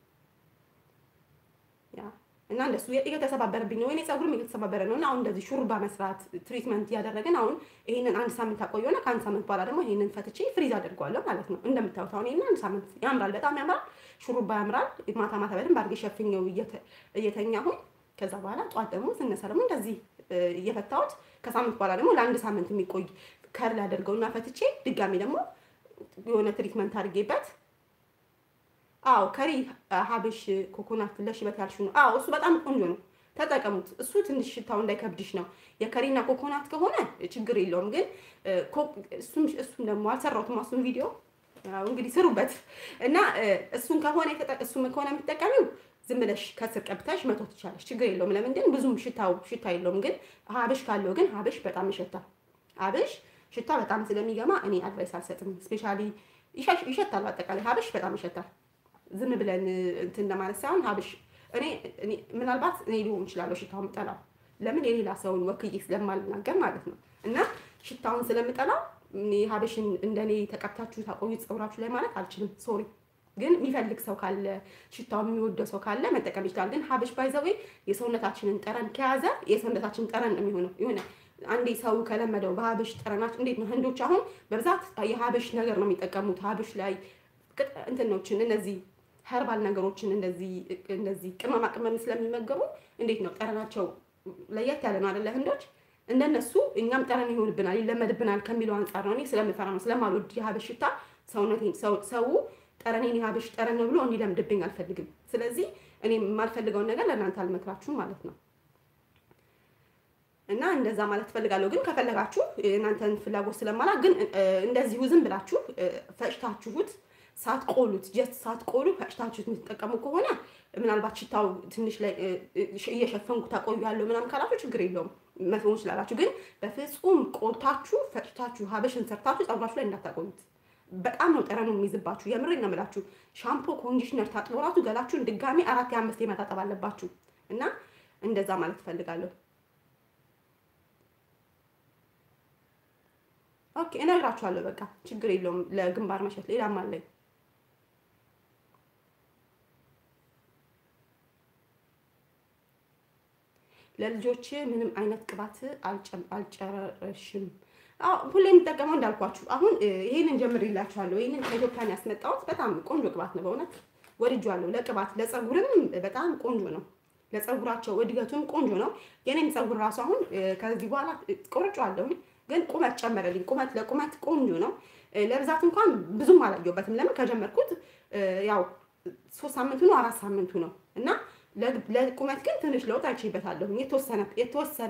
ያ እና እንደሱ እየተሰባበረብኝ ነው። እኔ ፀጉርም እየተሰባበረ ነው እና አሁን እንደዚህ ሹሩባ መስራት ትሪትመንት እያደረግን አሁን ይሄንን አንድ ሳምንት አቆየውና ከአንድ ሳምንት በኋላ ደግሞ ይሄንን ፈትቼ ፍሪዝ አድርገዋለሁ ማለት ነው። እንደምታዩት አሁን ይሄንን አንድ ሳምንት ያምራል፣ በጣም ያምራል። ሹሩባ ያምራል። ማታ ማታ በደንብ አድርጌ ሸፍኜው እየተኛሁኝ ከዛ በኋላ ጠዋት ደግሞ ስነሳ ደግሞ እንደዚህ እየፈታሁት ከሳምንት በኋላ ደግሞ ለአንድ ሳምንት የሚቆይ ከርል አደርገውና ፈትቼ ድጋሚ ደግሞ የሆነ ትሪትመንት አድርጌበት አዎ ከሪ ሀብሽ ኮኮናት ለሽበት ያልሽው ነው። አዎ እሱ በጣም ቆንጆ ነው፣ ተጠቀሙት። እሱ ትንሽ ሽታው እንዳይከብድሽ ነው። የከሪና ኮኮናት ከሆነ ችግር የለውም። ግን እሱም እሱም ደግሞ አልሰራሁትም እሱን ቪዲዮ እንግዲህ ስሩበት እና እሱን ከሆነ እሱም ከሆነ የምትጠቀሚው ዝም ብለሽ ከስር ቀብተሽ መቶ ትቻለሽ፣ ችግር የለውም። ለምን ግን ብዙም ሽታው ሽታ የለውም። ግን ሀብሽ ካለው ግን ሀብሽ በጣም ይሸታል። ሀብሽ ሽታ በጣም ስለሚገማ እኔ አድቫይስ አልሰጥም። ስፔሻሊ ይሸታል፣ አጠቃላይ ሀብሽ በጣም ይሸታል። ዝም ብለን እንትን ለማለት ሳይሆን ሀብሽ እኔ ምናልባት እኔ ሊሆን እችላለሁ ሽታውን የምጠላው ለምን የሌላ ሰውን ወክዬ ስለማልናገር ማለት ነው። እና ሽታውን ስለምጠላው ሀብሽን እንደኔ ተቀብታችሁ ታቆዩት ፀጉራችሁ ላይ ማለት አልችልም። ሶሪ። ግን የሚፈልግ ሰው ካለ ሽታውን የሚወደው ሰው ካለ መጠቀም ይችላል። ግን ሀብሽ ባይዘዌ የሰውነታችንን ጠረን ከያዘ የሰውነታችን ጠረን ነው የሚሆነው የሆነ አንዴ ሰው ከለመደው በሀብሽ ጠረናችን እንዴት ነው ህንዶች አሁን በብዛት የሀብሽ ነገር ነው የሚጠቀሙት ሀብሽ ላይ እንትኖችን እነዚህ ኸርባል ነገሮችን እንደዚህ እንደዚህ ቅመማ ቅመም ስለሚመገቡ እንዴት ነው ጠረናቸው ለየት ያለ ነው አይደለ? ህንዶች እንደነሱ እኛም ጠረን ይሆንብናል ይለመድብናል ከሚለው አንጻር ነው። እኔ ስለምፈራ ነው ስለማልወድ የሀበሽ ሽታ ሰውነቴን ሰው ጠረኔን የሀበሽ ጠረን ነው ብሎ እንዲለምድብኝ አልፈልግም። ስለዚህ እኔ የማልፈልገውን ነገር ለእናንተ አልመክራችሁም ማለት ነው። እና እንደዛ ማለት ትፈልጋለሁ። ግን ከፈለጋችሁ እናንተን ፍላጎት ስለማላ ግን እንደዚሁ ዝም ብላችሁ ፈጭታችሁት ሳትቆሉት ጀስት ሳትቆሉ ፈጭታችሁት የምትጠቀሙ ከሆነ ምናልባት ሽታው ትንሽ ላይ እየሸፈንኩ ታቆያለሁ ምናምን ካላችሁ ችግር የለውም መሆን ስላላችሁ። ግን በፍጹም ቆልታችሁ ፈጭታችሁ ሀበሽን ሰርታችሁ ፀጉራችሁ ላይ እንዳታቆዩት። በጣም ነው ጠረኑ የሚይዝባችሁ። የምሬን ነው የምላችሁ። ሻምፖ ኮንዲሽነር ታጥሎ ራሱ ገላችሁን ድጋሚ አራት የአምስት የመታጠብ አለባችሁ። እና እንደዛ ማለት እፈልጋለሁ። ኦኬ እነግራችኋለሁ። በቃ ችግር የለውም። ለግንባር መሸት ሌላም አለኝ። ለልጆች ምንም አይነት ቅባት አልጨረሽም ሁሌ የምጠቀመው እንዳልኳችሁ አሁን ይሄንን ጀምሬላችኋለሁ። ይሄንን ከኢትዮጵያን ያስመጣሁት በጣም ቆንጆ ቅባት ነው። በእውነት ወድጄዋለሁ። ለቅባት ለፀጉርም በጣም ቆንጆ ነው። ለፀጉራቸው እድገቱም ቆንጆ ነው። የኔም ፀጉር ራሱ አሁን ከዚህ በኋላ ቆርጬዋለሁኝ፣ ግን ቁመት ጨመረልኝ። ቁመት ለቁመት ቆንጆ ነው። ለብዛት እንኳን ብዙም አላየሁበትም። ለምን ከጀመርኩት ያው ሶስት ሳምንቱ ነው አራት ሳምንቱ ነው እና ለቁመት ግን ትንሽ ለውጥ አይቼበታለሁ። የተወሰነ የተወሰነ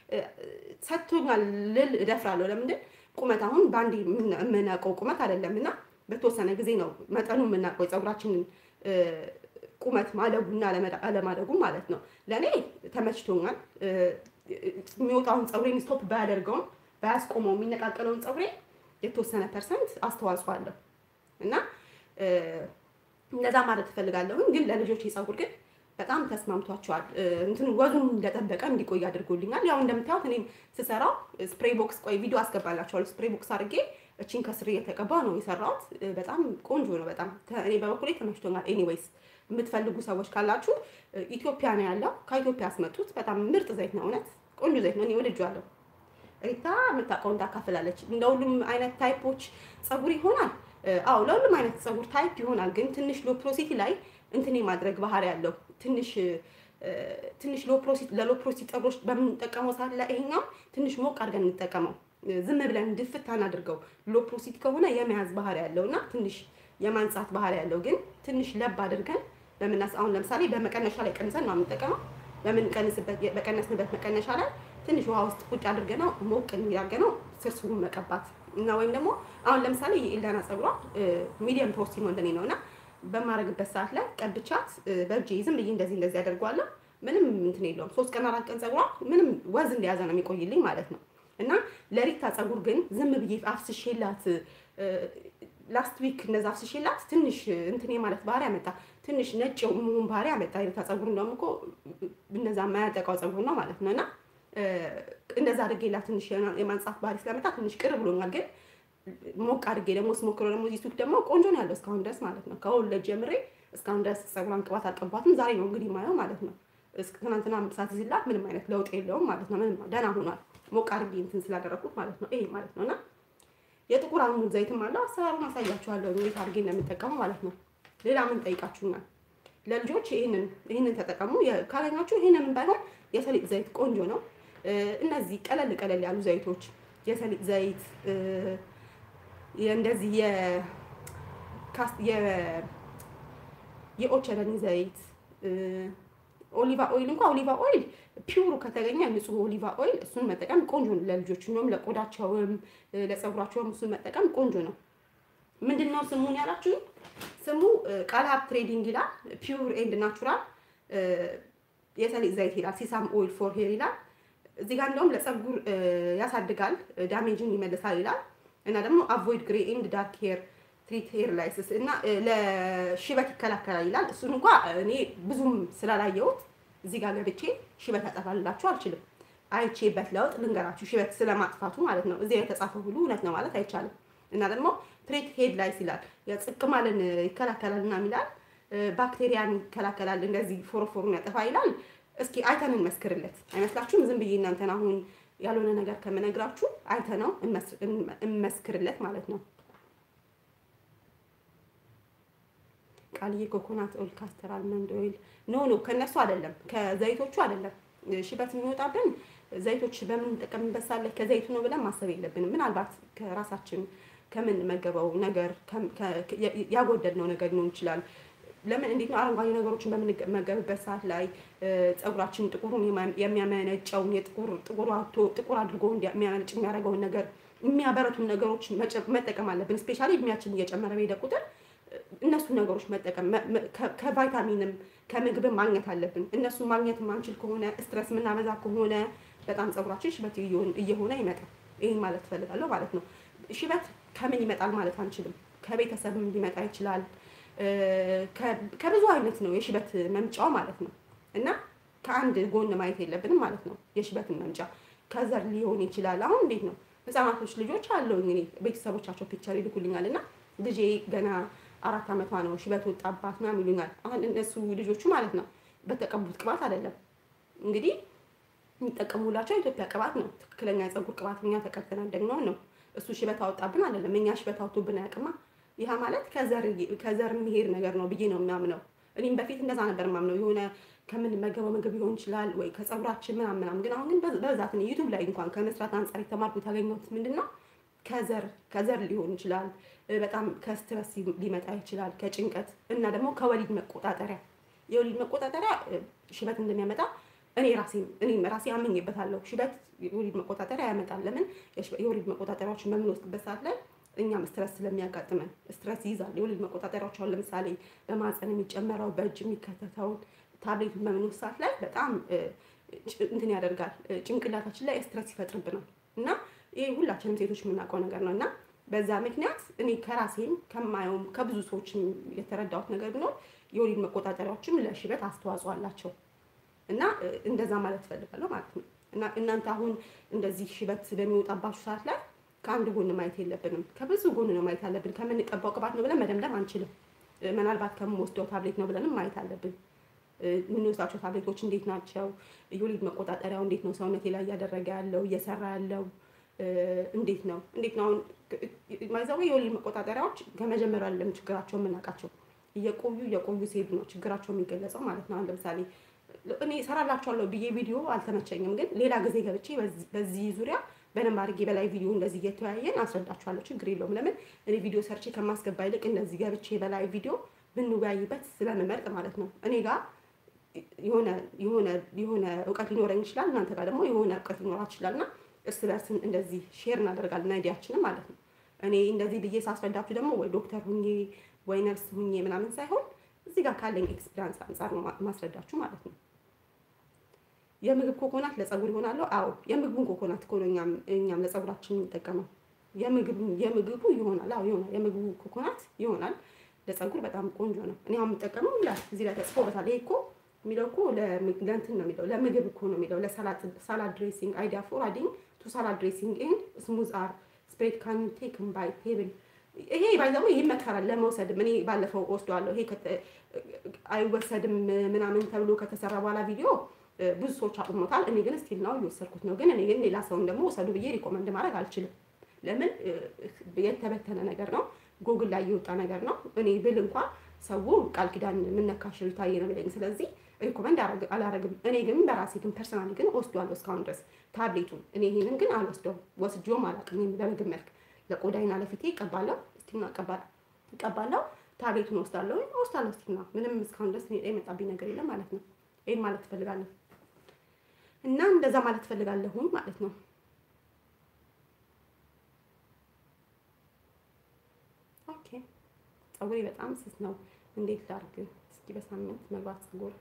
ሰጥቶኛል ልል እደፍራለሁ። ለምንድን ቁመት አሁን በአንዴ የምናውቀው ቁመት አይደለም እና በተወሰነ ጊዜ ነው መጠኑ የምናውቀው የፀጉራችንን ቁመት ማደጉና አለማደጉ ማለት ነው። ለእኔ ተመችቶኛል። የሚወጣውን ፀጉሬን ስቶፕ ባያደርገውም ባያስቆመው የሚነቃቀለውን ፀጉሬ የተወሰነ ፐርሰንት አስተዋጽኦ አለው እና እንደዛ ማለት ትፈልጋለሁኝ። ግን ለልጆች ፀጉር ግን በጣም ተስማምቷቸዋል። እንትን ወዙን እንደጠበቀ እንዲቆይ አድርጎልኛል። ያው እንደምታዩት እኔም ስሰራው ስፕሬይ ቦክስ ቆይ ቪዲዮ አስገባላችኋለሁ። ስፕሬይ ቦክስ አድርጌ እቺን ከስር እየተቀባ ነው የሰራሁት። በጣም ቆንጆ ነው። በጣም እኔ በበኩሌ ተመችቶኛል። ኤኒዌይስ የምትፈልጉ ሰዎች ካላችሁ ኢትዮጵያ ነው ያለው። ከኢትዮጵያ ያስመጡት በጣም ምርጥ ዘይት ነው። እውነት ቆንጆ ዘይት ነው። እኔ ወድጄዋለሁ። ሪታ የምታውቀውን ታካፍላለች። እንደ ሁሉም አይነት ታይፖች ፀጉር ይሆናል። አዎ ለሁሉም አይነት ፀጉር ታይፕ ይሆናል። ግን ትንሽ ሎ ፕሮሲቲ ላይ እንትን የማድረግ ባህሪ ያለው ትንሽ ትንሽ ሎ ፕሮሲቲ ለሎ ፕሮሲቲ ፀጉሮች በምንጠቀመው ሰዓት ላይ ይሄኛው ትንሽ ሞቅ አድርገን እንጠቀመው። ዝም ብለን ድፍት አናድርገው። ሎ ፕሮሲቲ ከሆነ የመያዝ ባህሪ ያለው እና ትንሽ የማንጻት ባህሪ ያለው ግን ትንሽ ለብ አድርገን በምናስ አሁን ለምሳሌ በመቀነሻ ላይ ቀንሰን ነው የምንጠቀመው። በምንቀንስበት በቀነስንበት መቀነሻ ላይ ትንሽ ውሃ ውስጥ ቁጭ አድርገነው ሞቅ እንዲያርገነው ስርስሩን መቀባት እና ወይም ደግሞ አሁን ለምሳሌ የኤልዳና ፀጉሯ ሚዲየም ፕሮሲቲ ነው እንደኔ ነው እና በማድረግበት ሰዓት ላይ ቀብቻት በእጄ ዝም ብዬ እንደዚህ እንደዚህ አደርገዋለሁ። ምንም እንትን የለውም። ሶስት ቀን አራት ቀን ፀጉሯ ምንም ወዝ እንደያዘ ነው የሚቆይልኝ ማለት ነው። እና ለሪታ ፀጉር ግን ዝም ብዬ አፍስሼላት ላስት ዊክ እንደዛ አፍስሼላት ትንሽ እንትን ማለት ባህሪ ያመጣ ትንሽ ነጭ መሆን ባህሪ ያመጣ። የሪታ ፀጉር እንደውም እኮ እነዛ የማያጠቃው ፀጉር ነው ማለት ነው። እና እንደዛ አድርጌላት ትንሽ የማንጻት ባህሪ ስለመጣ ትንሽ ቅር ብሎኛል ግን ሞቅ አድርጌ ደግሞ ስሞክረው ደግሞ እዚህ ሱቅ ደግሞ ቆንጆ ነው ያለው እስካሁን ድረስ ማለት ነው። ከወለድ ጀምሬ እስካሁን ድረስ ፀጉሯን ቅባት አልቀባትም። ዛሬ ነው እንግዲህ ማየው ማለት ነው። ትናንትና ሳት ሲላት ምንም አይነት ለውጥ የለውም ማለት ነው። ምንም ደህና ሆኗል። ሞቅ አድርጌ እንትን ስላደረኩት ማለት ነው። ይሄ ማለት ነው እና የጥቁር አሙድ ዘይትም አለው። አሰራሩን አሳያችኋለሁ እንዴት አድርጌ እንደምጠቀመው ማለት ነው። ሌላ ምን ጠይቃችሁኛል? ለልጆች ይህንን ይህንን ተጠቀሙ ካገኛችሁ፣ ይህንን ባይሆን የሰሊጥ ዘይት ቆንጆ ነው። እነዚህ ቀለል ቀለል ያሉ ዘይቶች የሰሊጥ ዘይት እንደዚህ የኦቸለኒ ዘይት ኦሊቫ ኦይል እንኳ ኦሊቫ ኦይል ፒውሩ ከተገኘ ንጹህ ኦሊቫ ኦይል እሱን መጠቀም ቆንጆ ነው። ለልጆች እንደውም ለቆዳቸውም ለፀጉራቸውም እሱን መጠቀም ቆንጆ ነው። ምንድን ነው ስሙን ያላችሁ? ስሙ ቃልሀብ ትሬዲንግ ይላል። ፒውር ኤንድ ናቹራል የሰሊጥ ዘይት ይላል። ሲሳም ኦይል ፎር ሄር ይላል። እዚህ ጋር እንደውም ለፀጉር ያሳድጋል፣ ዳሜጅን ይመልሳል ይላል እና ደግሞ አቮይድ ግሬ ኤንድ ዳርክ ሄር ትሪት ሄር ላይስስ እና ለሽበት ይከላከላል ይላል። እሱን እንኳ እኔ ብዙም ስላላየሁት እዚህ ጋር ገብቼ ሽበት ያጠፋልላችሁ አልችልም። አይቼበት ለውጥ ልንገራችሁ፣ ሽበት ስለማጥፋቱ ማለት ነው። እዚህ የተጻፈው ሁሉ እውነት ነው ማለት አይቻልም። እና ደግሞ ትሪት ሄድ ላይስ ይላል፣ የጽቅማልን ይከላከላል እና ይላል፣ ባክቴሪያን ይከላከላል፣ እንደዚህ ፎሮፎሩን ያጠፋ ይላል። እስኪ አይተን እንመስክርለት አይመስላችሁም? ዝም ብዬ እናንተን አሁን ያልሆነ ነገር ከምነግራችሁ አይተነው እንመስክርለት ማለት ነው። ቃልዬ ኮኮናት ኦይል፣ ካስተር አልመንድ ኦይል ኖ ኖ ከነሱ አይደለም፣ ከዘይቶቹ አይደለም። ሽበት የሚወጣብን ዘይቶች በምንጠቀምበት ሳለ ከዘይቱ ነው ብለን ማሰብ የለብንም። ምናልባት ከራሳችን ከምንመገበው ነገር ያጎደልነው ነገር ሊሆን ይችላል። ለምን እንዴት ነው አረንጓዴ ነገሮችን በምንመገብበት ሰዓት ላይ ፀጉራችን ጥቁሩን የሚያመነጨውን የጥቁር ጥቁር ጥቁር አድርጎ የሚያመነጭ የሚያደርገውን ነገር የሚያበረቱን ነገሮች መጠቀም አለብን። ስፔሻሊ እድሜያችን እየጨመረ በሄደ ቁጥር እነሱ ነገሮች መጠቀም ከቫይታሚንም ከምግብም ማግኘት አለብን። እነሱ ማግኘት ማንችል ከሆነ ስትረስ የምናበዛ ከሆነ በጣም ፀጉራችን ሽበት እየሆነ ይመጣል። ይህን ማለት ትፈልጋለሁ ማለት ነው። ሽበት ከምን ይመጣል ማለት አንችልም። ከቤተሰብም ሊመጣ ይችላል። ከብዙ አይነት ነው የሽበት መምጫው ማለት ነው። እና ከአንድ ጎን ማየት የለብንም ማለት ነው። የሽበትን መምጫ ከዘር ሊሆን ይችላል። አሁን እንዴት ነው ህጻናቶች ልጆች አለው እኔ ቤተሰቦቻቸው ፒክቸር ይልኩልኛል እና ልጄ ገና አራት ዓመቷ ነው ሽበት ወጣባት ምናምን ይሉኛል። አሁን እነሱ ልጆቹ ማለት ነው በተቀቡት ቅባት አይደለም እንግዲህ የሚጠቀሙላቸው የኢትዮጵያ ቅባት ነው። ትክክለኛ የፀጉር ቅባት እኛ ተቀብተናል ደግሞ ነው። እሱ ሽበት አወጣብን አይደለም፣ እኛ ሽበት አውጥቶብን አያውቅማ። ይህ ማለት ከዘር የሚሄድ ነገር ነው ብዬ ነው የሚያምነው። እኔም በፊት እንደዛ ነበር ማምነው የሆነ ከምንመገበው ምግብ ሊሆን ይችላል ወይ ከፀጉራችን ምናምን ምናምን። ግን አሁን ግን በብዛት ዩቱብ ላይ እንኳን ከመስራት አንጻር የተማርኩት ያገኘሁት ምንድን ነው ከዘር ከዘር ሊሆን ይችላል፣ በጣም ከስትረስ ሊመጣ ይችላል፣ ከጭንቀት እና ደግሞ ከወሊድ መቆጣጠሪያ የወሊድ መቆጣጠሪያ ሽበት እንደሚያመጣ እኔ ራሴ እኔም ራሴ አምኜበታለሁ። ሽበት የወሊድ መቆጣጠሪያ ያመጣል። ለምን የወሊድ መቆጣጠሪያዎችን በምንወስድበት ሰዓት ላይ እኛም ስትረስ ስለሚያጋጥመን ስትረስ ይይዛል። የወሊድ መቆጣጠሪያዎች አሁን ለምሳሌ በማፀን የሚጨመረው በእጅ የሚከተተውን ታብሌቱን በምንወስድ ሰዓት ላይ በጣም እንትን ያደርጋል። ጭንቅላታችን ላይ ስትረስ ይፈጥርብናል እና ይህ ሁላችንም ሴቶች የምናውቀው ነገር ነው እና በዛ ምክንያት እኔ ከራሴም ከማየውም ከብዙ ሰዎችም የተረዳሁት ነገር ቢኖር የወሊድ መቆጣጠሪያዎችም ለሽበት አስተዋጽኦ አላቸው እና እንደዛ ማለት እፈልጋለሁ ማለት ነው። እና እናንተ አሁን እንደዚህ ሽበት በሚወጣባችሁ ሰዓት ላይ ከአንድ ጎን ማየት የለብንም፣ ከብዙ ጎን ነው ማየት አለብን። ከምንቀባው ቅባት ነው ብለን መደምደም አንችልም። ምናልባት ከምንወስደው ታብሌት ነው ብለንም ማየት አለብን። የምንወስዳቸው ታብሌቶች እንዴት ናቸው? የወሊድ መቆጣጠሪያው እንዴት ነው ሰውነቴ ላይ እያደረገ ያለው እየሰራ ያለው እንዴት ነው እንዴት ነው? አሁን ማይዛዊ የወሊድ መቆጣጠሪያዎች ከመጀመሪያ ያለም ችግራቸው የምናውቃቸው እየቆዩ እየቆዩ ሲሄዱ ነው ችግራቸው የሚገለጸው ማለት ነው። አሁን ለምሳሌ እኔ እሰራላችኋለሁ ብዬ ቪዲዮ አልተመቸኝም፣ ግን ሌላ ጊዜ ገብቼ በዚህ ዙሪያ በደንብ አድርጌ በላይ ቪዲዮ እንደዚህ እየተወያየን አስረዳችኋለሁ። ችግር የለውም። ለምን እኔ ቪዲዮ ሰርቼ ከማስገባ ይልቅ እንደዚህ ገብቼ በላይ ቪዲዮ ብንወያይበት ስለምመርጥ ማለት ነው። እኔ ጋር የሆነ የሆነ የሆነ እውቀት ሊኖረኝ ይችላል፣ እናንተ ጋር ደግሞ የሆነ እውቀት ሊኖራችሁ ይችላል እና እርስ በርስ እንደዚህ ሼር እናደርጋለን አይዲያችንም ማለት ነው። እኔ እንደዚህ ብዬ ሳስረዳችሁ ደግሞ ወይ ዶክተር ሁኜ ወይ ነርስ ሁኜ ምናምን ሳይሆን እዚህ ጋር ካለኝ ኤክስፒሪያንስ አንጻር ነው ማስረዳችሁ ማለት ነው። የምግብ ኮኮናት ለፀጉር ይሆናሉ? አዎ የምግቡን ኮኮናት እኮ ነው እኛም እኛም ለፀጉራችን የምንጠቀመው። የምግቡ የምግቡ ይሆናል። አዎ ይሆናል። የምግቡ ኮኮናት ይሆናል። ለፀጉር በጣም ቆንጆ ነው። እኔ አሁን የምጠቀመው ይላል እዚህ ላይ ተጽፎበታል። ይሄ እኮ የሚለው እኮ ለእንትን ነው የሚለው ለምግብ እኮ ነው የሚለው ለሳላድ ድሬሲንግ አይዲያ ፎር አዲንግ ቱ ሳላድ ድሬሲንግ ኤንድ ስሙዝ አር ስፕሬድ ካን ቴክ ባይ ቴብል ይሄ ባይዘው ይመከራል ለመውሰድም። እኔ ባለፈው ወስደዋለሁ። ይሄ አይወሰድም ምናምን ተብሎ ከተሰራ በኋላ ቪዲዮ ብዙ ሰዎች አቁሞታል። እኔ ግን ስቲል ነው እየወሰድኩት ነው። ግን እኔ ግን ሌላ ሰውን ደግሞ ወሰዱ ብዬ ሪኮመንድ ማድረግ አልችልም። ለምን የተበተነ ነገር ነው፣ ጎግል ላይ የወጣ ነገር ነው። እኔ ብል እንኳን ሰው ቃል ኪዳን የምነካሽ ታየ ነው የሚለኝ። ስለዚህ ሪኮመንድ አላረግም። እኔ ግን በራሴ ግን ፐርሰናሊ ግን ወስዷለሁ እስካሁን ድረስ ታብሌቱን። እኔ ይሄንን ግን አልወስደውም፣ ወስጆም አላውቅም። በምግብ መልክ ለቆዳይና ለፊቴ ይቀባለሁ፣ ስቲና ይቀባለሁ። ታብሌቱን ወስዳለሁ ወስዳለሁ ስቲና። ምንም እስካሁን ድረስ የመጣብኝ ነገር የለም ማለት ነው። ይሄን ማለት ትፈልጋለሁ እና እንደዛ ማለት ትፈልጋለሁኝ ማለት ነው። ኦኬ ፀጉሬ በጣም ስስ ነው። እንዴት ላድርግ? እስኪ በሳምንት መግባት ፀጉር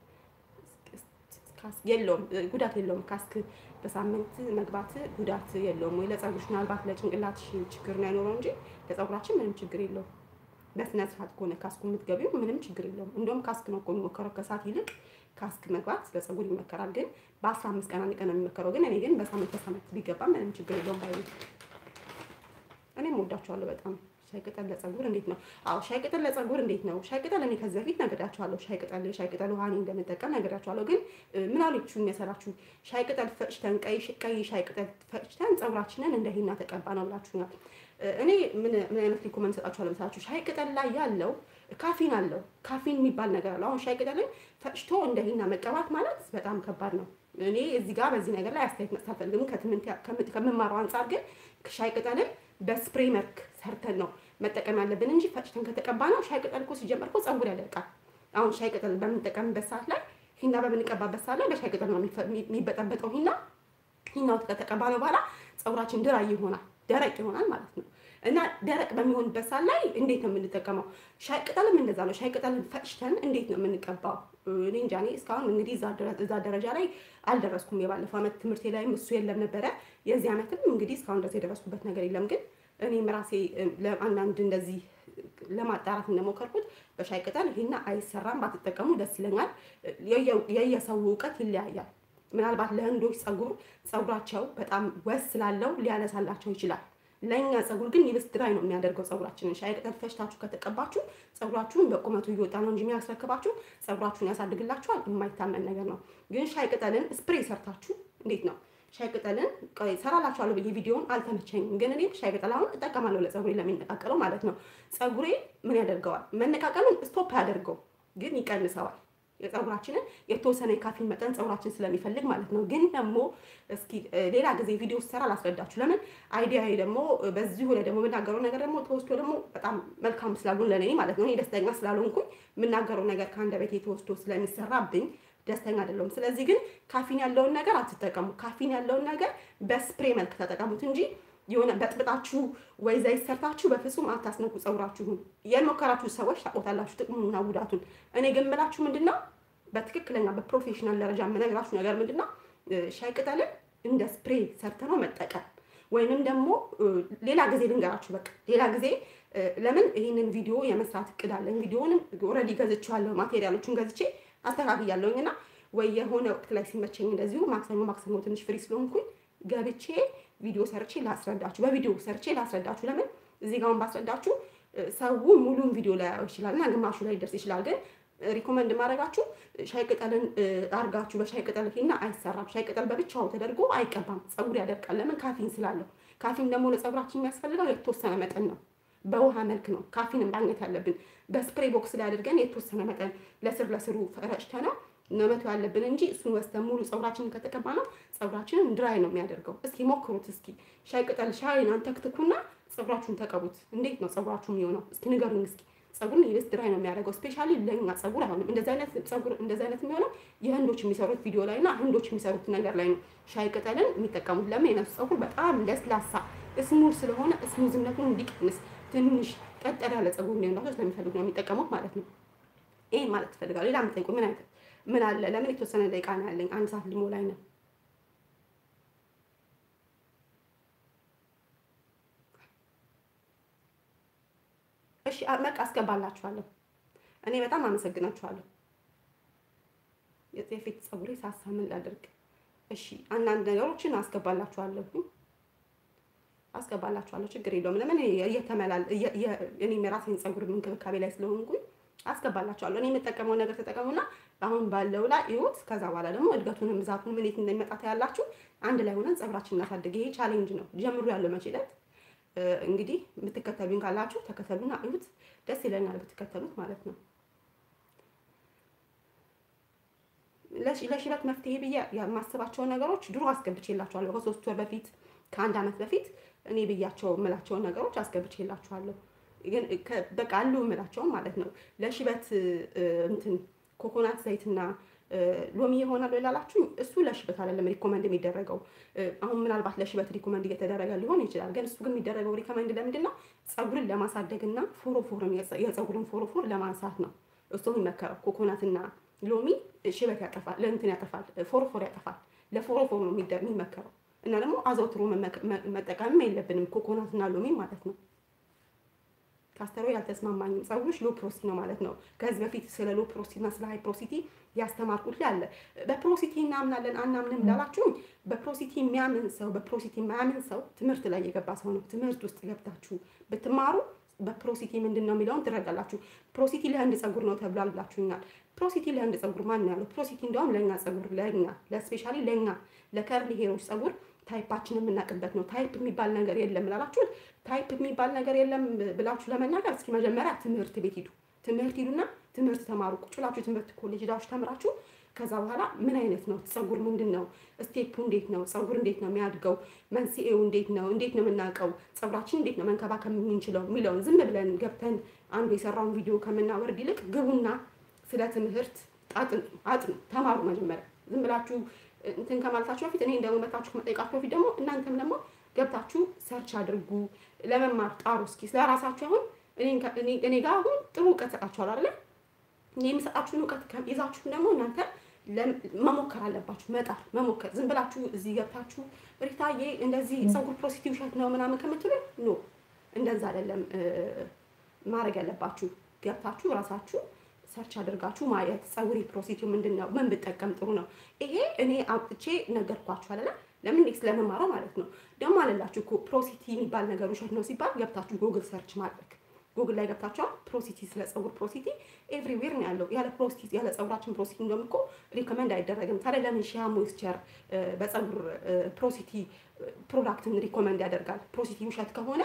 የለውም ጉዳት የለውም። ካስክ በሳምንት መግባት ጉዳት የለውም ወይ? ለፀጉርሽ ምናልባት ለጭንቅላትሽ ችግር ነው ያኖረው እንጂ ለፀጉራችን ምንም ችግር የለውም። በስነ ስርዓት ከሆነ ካስኩ የምትገቢው ምንም ችግር የለውም። እንደውም ካስክ ነው እኮ የሚሞከረው ከሰዓት ይልቅ ካስክ መግባት ለፀጉር ይመከራል። ግን በአስራ አምስት ቀን አንድ ቀን ነው የሚመከረው። ግን እኔ ግን በሳምንት በሳምንት ቢገባ ምንም ችግር የለውም ባይ እኔም ወዳቸዋለሁ በጣም ሻይ ቅጠል ለፀጉር እንዴት ነው? አዎ ሻይ ቅጠል ለፀጉር እንዴት ነው? ሻይ ቅጠል እኔ ከዚህ በፊት ነግሬያቸዋለሁ። ሻይ ቅጠል ሻይ ቅጠል ውሃ እኔ እንደምጠቀም ነግሬያቸዋለሁ። ግን ምን አለችው የሚያሰራችሁ ሻይ ቅጠል ፈጭተን ቀይ ቀይ ሻይ ቅጠል ፈጭተን ፀጉራችንን እንደ ሂና ተቀባ ነው ብላችሁኛል። እኔ ምን ምን አይነት ሪኮመንድ ሰጣችኋለሁ መሰላችሁ? ሻይ ቅጠል ላይ ያለው ካፊን አለው። ካፊን የሚባል ነገር አለው። አሁን ሻይ ቅጠልን ፈጭቶ እንደ ሂና መቀባት ማለት በጣም ከባድ ነው። እኔ እዚህ ጋር በዚህ ነገር ላይ አስተያየት መስጠት አልፈልግም። ከትምህርት ከምማረው አንጻር ግን ሻይ ቅጠልን በስፕሬይ መልክ ሰርተን ነው መጠቀም ያለብን እንጂ ፈጭተን ከተቀባ ነው። ሻይ ቅጠል እኮ ሲጀመር እኮ ፀጉር ያደርቃል። አሁን ሻይ ቅጠል በምንጠቀምበት ሰዓት ላይ ሂና በምንቀባበት ሰዓት ላይ በሻይ ቅጠል ነው የሚበጠበጠው ሂና። ሂናው ከተቀባ ነው በኋላ ፀጉራችን ድራይ ይሆናል፣ ደረቅ ይሆናል ማለት ነው። እና ደረቅ በሚሆንበት ሰዓት ላይ እንዴት ነው የምንጠቀመው? ሻይ ቅጠልም እንደዛ ነው። ሻይ ቅጠልን ፈጭተን እንዴት ነው የምንቀባው? እኔ እንጃ። እኔ እስካሁን እንግዲህ እዛ ደረጃ ላይ አልደረስኩም። የባለፈው ዓመት ትምህርቴ ላይም እሱ የለም ነበረ። የዚህ ዓመትም እንግዲህ እስካሁን ድረስ የደረስኩበት ነገር የለም። ግን እኔም ራሴ አንዳንድ እንደዚህ ለማጣራት እንደሞከርኩት በሻይ ቅጠል ይሄና አይሰራም፣ ባትጠቀሙ ደስ ይለኛል። የየሰው እውቀት ይለያያል። ምናልባት ለህንዶች ፀጉር ፀጉራቸው በጣም ወስ ስላለው ሊያነሳላቸው ይችላል። ለእኛ ፀጉር ግን ይብስ ድራይ ነው የሚያደርገው ፀጉራችንን። ሻይ ቅጠል ፈጭታችሁ ከተቀባችሁ ፀጉራችሁን በቁመቱ እየወጣ ነው እንጂ የሚያስረክባችሁ ፀጉራችሁን ያሳድግላችኋል። የማይታመን ነገር ነው። ግን ሻይ ቅጠልን ስፕሬይ ሰርታችሁ እንዴት ነው ሻይ ቅጠልን ሰራላችኋለሁ ብዬ ቪዲዮውን አልተመቸኝም፣ ግን እኔ ሻይ ቅጠል አሁን እጠቀማለሁ ለፀጉሬ ለሚነቃቀለው ማለት ነው። ፀጉሬ ምን ያደርገዋል? መነቃቀሉን ስቶፕ አያደርገው፣ ግን ይቀንሰዋል። የፀጉራችንን የተወሰነ የካፊን መጠን ፀጉራችን ስለሚፈልግ ማለት ነው። ግን ደግሞ እስኪ ሌላ ጊዜ ቪዲዮ ስሰራ ላስረዳችሁ። ለምን አይዲያ ደግሞ በዚሁ ላይ ደግሞ የምናገረው ነገር ደግሞ ተወስዶ ደግሞ በጣም መልካም ስላልሆን ለእኔ ማለት ነው እኔ ደስተኛ ስላልሆንኩኝ የምናገረው ነገር ከአንደበቴ ተወስዶ ስለሚሰራብኝ ደስተኛ አይደለሁም። ስለዚህ ግን ካፊን ያለውን ነገር አትጠቀሙ። ካፊን ያለውን ነገር በስፕሬ መልክ ተጠቀሙት እንጂ የሆነ በጥብጣችሁ ወይ ዘይት ሰርታችሁ በፍጹም አታስነኩ ፀጉራችሁን። የሞከራችሁ ሰዎች ታውቁታላችሁ ጥቅሙንና ጉዳቱን። እኔ ግን የምላችሁ ምንድን ነው በትክክለኛ በፕሮፌሽናል ደረጃ የምነግራችሁ ነገር ምንድን ነው ሻይ ቅጠልን እንደ ስፕሬ ሰርተነው መጠቀም ወይንም ደግሞ ሌላ ጊዜ ልንገራችሁ። በቃ ሌላ ጊዜ ለምን ይህንን ቪዲዮ የመስራት እቅድ አለኝ። ቪዲዮንም ኦልሬዲ ገዝቼዋለሁ፣ ማቴሪያሎቹን ገዝቼ አስተካክያለሁኝ እና ወይ የሆነ ወቅት ላይ ሲመቸኝ እንደዚሁ ማክሰኞ ማክሰኞ ትንሽ ፍሪ ስለሆንኩኝ ገብቼ ቪዲዮ ሰርቼ ላስረዳችሁ፣ በቪዲዮ ሰርቼ ላስረዳችሁ። ለምን እዚህ ጋውን ባስረዳችሁ ሰው ሙሉን ቪዲዮ ላይ ያየው ይችላል እና ግማሹ ላይ ይደርስ ይችላል። ግን ሪኮመንድ ማድረጋችሁ ሻይ ቅጠልን አርጋችሁ በሻይ ቅጠል ሂና አይሰራም። ሻይ ቅጠል በብቻው ተደርጎ አይቀባም፣ ፀጉር ያደርቃል። ለምን ካፊን ስላለው። ካፊን ደግሞ ለፀጉራችን የሚያስፈልገው የተወሰነ መጠን ነው። በውሃ መልክ ነው ካፊንን ማግኘት ያለብን። በስፕሬ ቦክስ ላይ አድርገን የተወሰነ መጠን ለስር ለስሩ ረጭተ ነው ነመቱ ያለብን እንጂ እሱን ወስተን ሙሉ ፀጉራችንን ከተቀባ ነው ፀጉራችንን ድራይ ነው የሚያደርገው። እስኪ ሞክሩት። እስኪ ሻይ ቅጠል ሻይን አንተክትኩና ፀጉራችሁን ተቀቡት። እንዴት ነው ፀጉራችሁ የሚሆነው? እስኪ ንገሩኝ። እስኪ ፀጉርን ይበስ ድራይ ነው የሚያደርገው። ስፔሻሊ ለኛ ፀጉር አይሆንም። እንደዚህ አይነት ፀጉር እንደዚህ አይነት የሚሆነው የህንዶች የሚሰሩት ቪዲዮ ላይ እና ህንዶች የሚሰሩት ነገር ላይ ነው ሻይ ቅጠልን የሚጠቀሙት። ለምን የነሱ ፀጉር በጣም ለስላሳ ስሙዝ ስለሆነ ስሙዝነቱን እንዲቀንስ ትንሽ ቀጠር ያለ ፀጉር እንዲሆንላቸው ስለሚፈልጉ ነው የሚጠቀሙት ማለት ነው። ይሄን ማለት ትፈልጋለሁ። ሌላ የምጠይቁ ምን አይነት ምን አለ? ለምን የተወሰነ ደቂቃ ነው ያለኝ፣ አንድ ሰዓት ሊሞላኝ ነው። እሺ በቃ አስገባላችኋለሁ። እኔ በጣም አመሰግናችኋለሁ። የፊት ፀጉሬ ሳሳ ምን ላድርግ? እሺ አንዳንድ ነገሮችን አስገባላችኋለሁ አስገባላችኋለሁ ችግር የለውም። ለምን እየተመላል እኔም የራሴን ፀጉር እንክብካቤ ላይ ስለሆንኩኝ አስገባላችኋለሁ። እኔ የምጠቀመው ነገር ተጠቀሙና አሁን ባለው ላይ ይሁት። ከዛ በኋላ ደግሞ እድገቱንም ብዛቱን ምን የት እንደሚመጣ ታያላችሁ። አንድ ላይ ሆነን ፀጉራችን እናሳድግ። ይሄ ቻሌንጅ ነው። ጀምሩ ያለው መቼ ዕለት እንግዲህ የምትከተሉኝ ካላችሁ ተከተሉና እዩት። ደስ ይለናል ብትከተሉት ማለት ነው። ለሽበት መፍትሄ ብዬ የማስባቸውን ነገሮች ድሮ አስገብቼላችኋለሁ። ከሶስት ወር በፊት ከአንድ ዓመት በፊት እኔ ብያቸው የምላቸውን ነገሮች አስገብቼላችኋለሁ። ግን በቃ አሉ የምላቸውም ማለት ነው። ለሽበት እንትን ኮኮናት ዘይትና ሎሚ ይሆናል ላላችሁኝ እሱ ለሽበት አይደለም ሪኮመንድ የሚደረገው። አሁን ምናልባት ለሽበት ሪኮመንድ እየተደረገ ሊሆን ይችላል። ግን እሱ ግን የሚደረገው ሪኮመንድ ለምንድን ነው? ፀጉርን ለማሳደግና ፎሮፎርን የፀጉርን ፎሮፎር ለማንሳት ነው እሱ የሚመከረው። ኮኮናትና ሎሚ ሽበት ያጠፋል፣ ለእንትን ያጠፋል፣ ፎሮፎር ያጠፋል። ለፎሮፎር ነው የሚመከረው እና ደግሞ አዘውትሮ መጠቀምም የለብንም ኮኮናትና ሎሚ ማለት ነው። ካስተሮ ያልተስማማኝም ፀጉሮች ሎ ፕሮሲቲ ነው ማለት ነው። ከዚህ በፊት ስለ ሎ ፕሮሲቲ እና ስለ ሃይ ፕሮሲቲ ያስተማርኩት ላይ አለ። በፕሮሲቲ እናምናለን አናምንም ላላችሁኝ፣ በፕሮሲቲ የሚያምን ሰው በፕሮሲቲ የማያምን ሰው ትምህርት ላይ የገባ ሰው ነው። ትምህርት ውስጥ ገብታችሁ ብትማሩ በፕሮሲቲ ምንድን ነው የሚለውን ትረዳላችሁ። ፕሮሲቲ ለህንድ ፀጉር ነው ተብሏል ብላችሁኛል። ፕሮሲቲ ለህንድ ፀጉር ማን ነው ያለው? ፕሮሲቲ እንዲያውም ለእኛ ፀጉር ለእኛ ለስፔሻሊ ለእኛ ለከርሊ ሄሮች ፀጉር ታይፓችን የምናውቅበት ነው። ታይፕ የሚባል ነገር የለም ላላችሁት፣ ታይፕ የሚባል ነገር የለም ብላችሁ ለመናገር እስኪ መጀመሪያ ትምህርት ቤት ሂዱ። ትምህርት ሂዱና ትምህርት ተማሩ። ቁጭ ብላችሁ ትምህርት ኮሌጅ ሄዳችሁ ተምራችሁ ከዛ በኋላ ምን አይነት ነው ፀጉር ምንድን ነው ስቴፑ፣ እንዴት ነው ፀጉር እንዴት ነው የሚያድገው፣ መንስኤው እንዴት ነው፣ እንዴት ነው የምናውቀው፣ ፀጉራችን እንዴት ነው መንከባከብ የምንችለው የሚለውን ዝም ብለን ገብተን አንዱ የሰራውን ቪዲዮ ከምናወርድ ይልቅ ግቡና ስለ ትምህርት አጥኑ፣ ተማሩ። መጀመሪያ ዝም ብላችሁ እንትን ከማለታችሁ በፊት እኔ ደግሞ መታችሁ ከመጠየቃችሁ በፊት ደግሞ እናንተም ደግሞ ገብታችሁ ሰርች አድርጉ፣ ለመማር ጣሩ። እስኪ ስለራሳችሁ አሁን እኔ ጋር አሁን ጥሩ እውቀት ሰጣችኋል አይደለ? እኔ የምሰጣችሁን እውቀት ይዛችሁ ደግሞ እናንተ መሞከር አለባችሁ። መጣር መሞከር። ዝም ብላችሁ እዚህ ገብታችሁ ሪታዬ እንደዚህ ፀጉር ፕሮሲቲ ውሸት ነው ምናምን ከምትሉ ኖ እንደዛ አይደለም ማድረግ ያለባችሁ። ገብታችሁ ራሳችሁ ሰርች አድርጋችሁ ማየት ፀጉሪ ፕሮሲቲው ምንድን ነው፣ ምን ብጠቀም ጥሩ ነው። ይሄ እኔ አውጥቼ ነገርኳችሁ አለ ለምን ስለመማረው ማለት ነው። ደግሞ አለላችሁ እኮ ፕሮሲቲ የሚባል ነገር ውሸት ነው ሲባል ገብታችሁ ጎግል ሰርች ማድረግ ጉግል ላይ ገብታችኋል። ፕሮሲቲ ስለ ፀጉር ፕሮሲቲ ኤቭሪዌር ነው ያለው። ያለ ፕሮሲቲ ያለ ፀጉራችን ፕሮሲቲ እንደውም እኮ ሪኮመንድ አይደረግም። ታዲያ ለምን ሺያ ሞይስቸር በፀጉር ፕሮሲቲ ፕሮዳክትን ሪኮመንድ ያደርጋል? ፕሮሲቲ ውሸት ከሆነ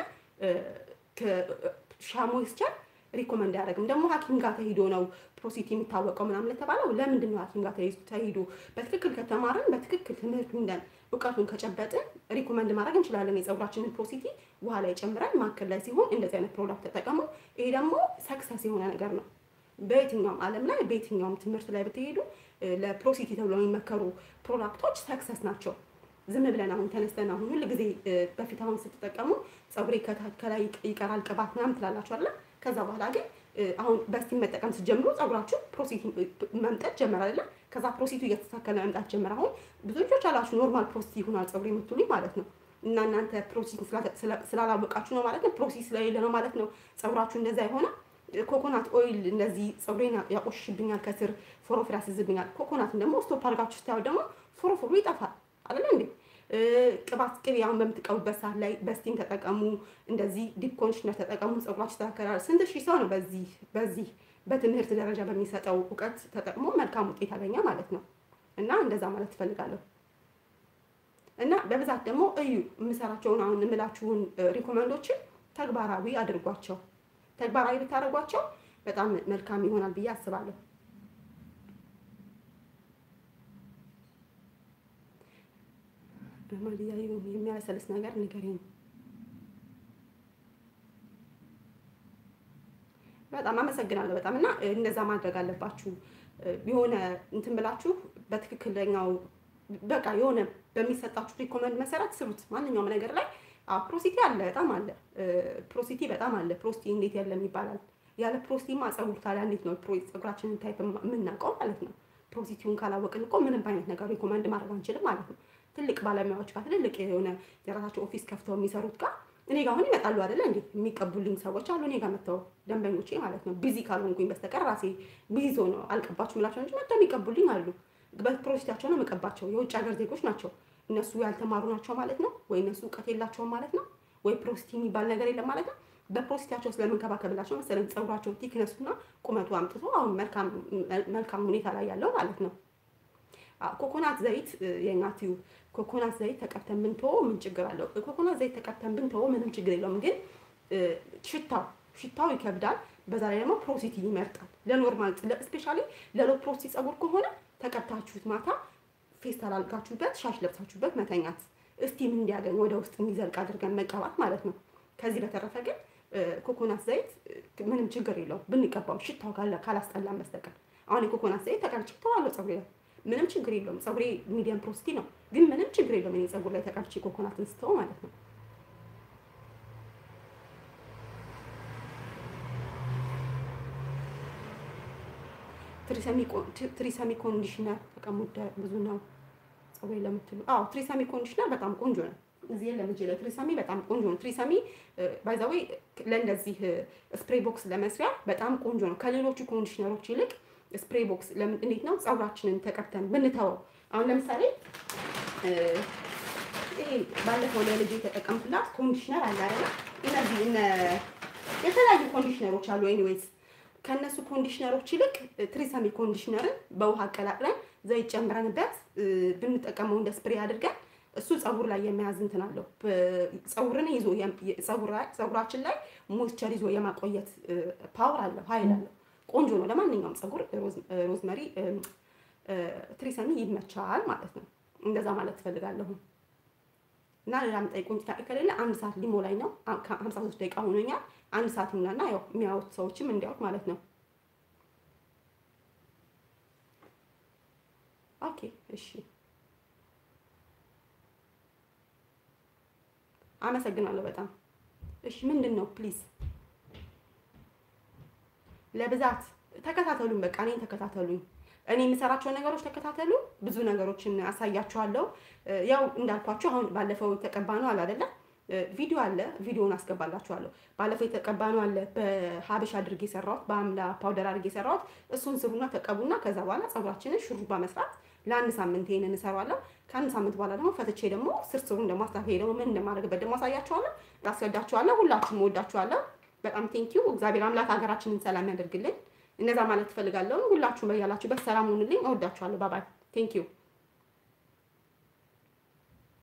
ሺያ ሞይስቸር ሪኮመንድ አያደርግም። ደግሞ ሐኪም ጋር ተሂዶ ነው ፕሮሲቲ የሚታወቀው ምናምን ለተባለው ለምንድን ነው ሐኪም ጋር ተሂዶ? በትክክል ከተማርን በትክክል ትምህርቱ እንደን እውቀቱን ከጨበጥን ሪኮመንድ ማድረግ እንችላለን። የፀጉራችንን ፕሮሲቲ ውሃ ላይ ጨምረን ማከል ላይ ሲሆን እንደዚህ አይነት ፕሮዳክት ተጠቀሙ። ይሄ ደግሞ ሰክሰስ የሆነ ነገር ነው። በየትኛውም ዓለም ላይ በየትኛውም ትምህርት ላይ ብትሄዱ ለፕሮሲቲ ተብሎ የሚመከሩ ፕሮዳክቶች ሰክሰስ ናቸው። ዝም ብለን አሁን ተነስተን አሁን ሁል ጊዜ በፊት አሁን ስትጠቀሙ ፀጉሬ ከላይ ይቀራል ቅባት ምናምን ትላላችሁ አይደለ? ከዛ በኋላ ግን አሁን በስቲም መጠቀም ስትጀምሩ ፀጉራችሁ ፕሮሲቲ መምጠት ጀመረ አይደለ? ከዛ ፕሮሲቱ እየተስተካከለ መምጣት ጀመረ። አሁን ብዙ ልጆች አላችሁ ኖርማል ፕሮሲቲ ይሆናል ፀጉሬ የምትሉኝ ማለት ነው። እና እናንተ ፕሮሲቲ ስላላወቃችሁ ነው ማለት ነው። ፕሮሲቲ ስለሌለ ነው ማለት ነው ፀጉራችሁ እንደዛ የሆነ ኮኮናት ኦይል እንደዚህ ፀጉሬን ያቆሽሽብኛል፣ ከስር ፎሮፎር ያስይዝብኛል። ኮኮናትን ደግሞ ስቶፕ አድርጋችሁ ስታዩ ደግሞ ፎሮፎሩ ይጠፋል አይደለ እንዴ? ቅባት ቅቤ አሁን በምትቀቡበት ሰዓት ላይ በስቲም ተጠቀሙ፣ እንደዚህ ዲፕ ኮንዲሽነር ተጠቀሙ፣ ፀጉራችሁ ይስተካከላል። ስንት ሺህ ሰው ነው በዚህ በዚህ በትምህርት ደረጃ በሚሰጠው እውቀት ተጠቅሞ መልካም ውጤት ያገኘ ማለት ነው። እና እንደዛ ማለት ትፈልጋለሁ። እና በብዛት ደግሞ እዩ የምሰራቸውን አሁን የምላችሁን ሪኮመንዶችን ተግባራዊ አድርጓቸው። ተግባራዊ ብታደርጓቸው በጣም መልካም ይሆናል ብዬ አስባለሁ። በማልያ የሚያለሰልስ ነገር ንገረኝ። በጣም አመሰግናለሁ። በጣም እና እንደዛ ማድረግ አለባችሁ። የሆነ እንትን ብላችሁ በትክክለኛው በቃ የሆነ በሚሰጣችሁ ሪኮመንድ መሰረት ስሩት። ማንኛውም ነገር ላይ ፕሮሲቲ አለ፣ በጣም አለ። ፕሮሲቲ በጣም አለ። ፕሮሲቲ እንዴት የለም ይባላል። ያለ ፕሮሲቲማ ፀጉር ታዲያ እንዴት ነው ፀጉራችንን ታይፕ የምናውቀው ማለት ነው? ፕሮሲቲውን ካላወቅን እኮ ምንም አይነት ነገር ሪኮመንድ ማድረግ አንችልም ማለት ነው። ትልቅ ባለሙያዎች ጋር ትልልቅ የሆነ የራሳቸው ኦፊስ ከፍተው የሚሰሩት ጋር እኔ ጋር አሁን ይመጣሉ አይደለ እንዴ? የሚቀቡልኝ ሰዎች አሉ እኔ ጋር መጥተው ደንበኞቼ ማለት ነው። ቢዚ ካልሆንኩኝ በስተቀር ራሴ ቢዚ ነው አልቀባችሁ ምላቸው እንጂ መጥተው የሚቀቡልኝ አሉ። በፕሮሲታቸው ነው የምቀባቸው። የውጭ ሀገር ዜጎች ናቸው። እነሱ ያልተማሩ ናቸው ማለት ነው ወይ እነሱ እውቀት የላቸውም ማለት ነው ወይ ፕሮሲቲ የሚባል ነገር የለም ማለት ነው። በፕሮሲታቸው ስለምንከባከብላቸው መሰለኝ ፀጉራቸው ቲክነሱና ቁመቱ አምጥቶ አሁን መልካም ሁኔታ ላይ ያለው ማለት ነው። ኮኮናት ዘይት የእናትዩ ኮኮናት ዘይት ተቀብተን ብንተወ ምን ችግር አለው? ኮኮናት ዘይት ተቀብተን ብንተወ ምንም ችግር የለውም። ግን ሽታው ሽታው ይከብዳል። በዛ ላይ ደግሞ ፕሮሲቲ ይመርጣል። ለኖርማል ስፔሻሊ ለሎ ፕሮሲቲ ፀጉር ከሆነ ተቀብታችሁት ማታ ፌስታል አልጋችሁበት ሻሽ ለብሳችሁበት መተኛት እስቲም እንዲያገኝ ወደ ውስጥ እንዲዘልቅ አድርገን መቀባት ማለት ነው። ከዚህ በተረፈ ግን ኮኮናት ዘይት ምንም ችግር የለውም ብንቀባው ሽታው ካላስጠላን በስተቀር አሁን የኮኮናት ዘይት ተቀብቼ ተዋለው ፀጉሬ ላይ ምንም ችግር የለውም። ፀጉሬ ሚዲየም ፕሮሲቲ ነው፣ ግን ምንም ችግር የለውም። እኔ ፀጉር ላይ ተቀብቼ ኮኮናትን ስተው ማለት ነው። ትሪሰሚ ኮንዲሽነር ተቀሙደ ብዙ ነው ፀጉሬ ለምትሉ፣ አዎ ትሪሰሚ ኮንዲሽነር በጣም ቆንጆ ነው። እዚህ የለም እጄ ላይ ትሪሰሚ በጣም ቆንጆ ነው። ትሪሰሚ ባይዛዌ ለእንደዚህ ስፕሬይ ቦክስ ለመስሪያ በጣም ቆንጆ ነው። ከሌሎቹ ኮንዲሽነሮች ይልቅ ስፕሬይ ቦክስ ለምን እንዴት ነው ፀጉራችንን ተቀብተን ብንተወው፣ አሁን ለምሳሌ ይሄ ባለፈው ለልጅ የተጠቀምኩላት ኮንዲሽነር አለ አይደል? እነዚህ እነ የተለያዩ ኮንዲሽነሮች አሉ። ኤኒዌይስ ከእነሱ ኮንዲሽነሮች ይልቅ ትሪሰሚ ኮንዲሽነርን በውሃ አቀላቅለን ዘይት ጨምረንበት ብንጠቀመው እንደ ስፕሬይ አድርገን እሱ ፀጉር ላይ የሚያዝ እንትን አለው። ፀጉርን ይዞ ፀጉራችን ላይ ሞይስቸር ይዞ የማቆየት ፓወር አለው፣ ኃይል አለው። ቆንጆ ነው ለማንኛውም ፀጉር። ሮዝመሪ ትሪሰሚ ይመቻል ማለት ነው። እንደዛ ማለት ትፈልጋለሁ። እና ሌላ የምጠይቁኝ ጥያቄ ከሌለ አንድ ሰዓት ሊሞላኝ ነው። ሀምሳ ሶስት ደቂቃ ሆኖኛል። አንድ ሰዓት ይሙላና ያው የሚያዩት ሰዎችም እንዲያውቅ ማለት ነው። ኦኬ እሺ፣ አመሰግናለሁ በጣም እሺ። ምንድን ነው ፕሊዝ ለብዛት ተከታተሉኝ። በቃ እኔን ተከታተሉኝ። እኔ የምሰራቸውን ነገሮች ተከታተሉ። ብዙ ነገሮችን አሳያችኋለሁ። ያው እንዳልኳችሁ አሁን ባለፈው የተቀባ ነው አለ አይደለ? ቪዲዮ አለ። ቪዲዮውን አስገባላችኋለሁ። ባለፈው የተቀባ ነው አለ በሀበሻ አድርጌ የሰራሁት በአምላ ፓውደር አድርጌ የሰራሁት እሱን ስሩና ተቀቡና ከዛ በኋላ ፀጉራችንን ሹሩባ መስራት ለአንድ ሳምንት ይሄንን እሰራዋለሁ። ከአንድ ሳምንት በኋላ ደግሞ ፈትቼ ደግሞ ስርስሩን ደግሞ አስታፌ ደግሞ ምን እንደማደርግበት ደግሞ አሳያችኋለሁ፣ አስረዳችኋለሁ። ሁላችሁም ወዳችኋለሁ። በጣም ቴንኪዩ። እግዚአብሔር አምላክ ሀገራችንን ሰላም ያደርግልን። እነዛ ማለት ትፈልጋለሁ። ሁላችሁም በያላችሁበት ሰላም ሁኑልኝ። እወዳችኋለሁ። ባባይ ቴንኪዩ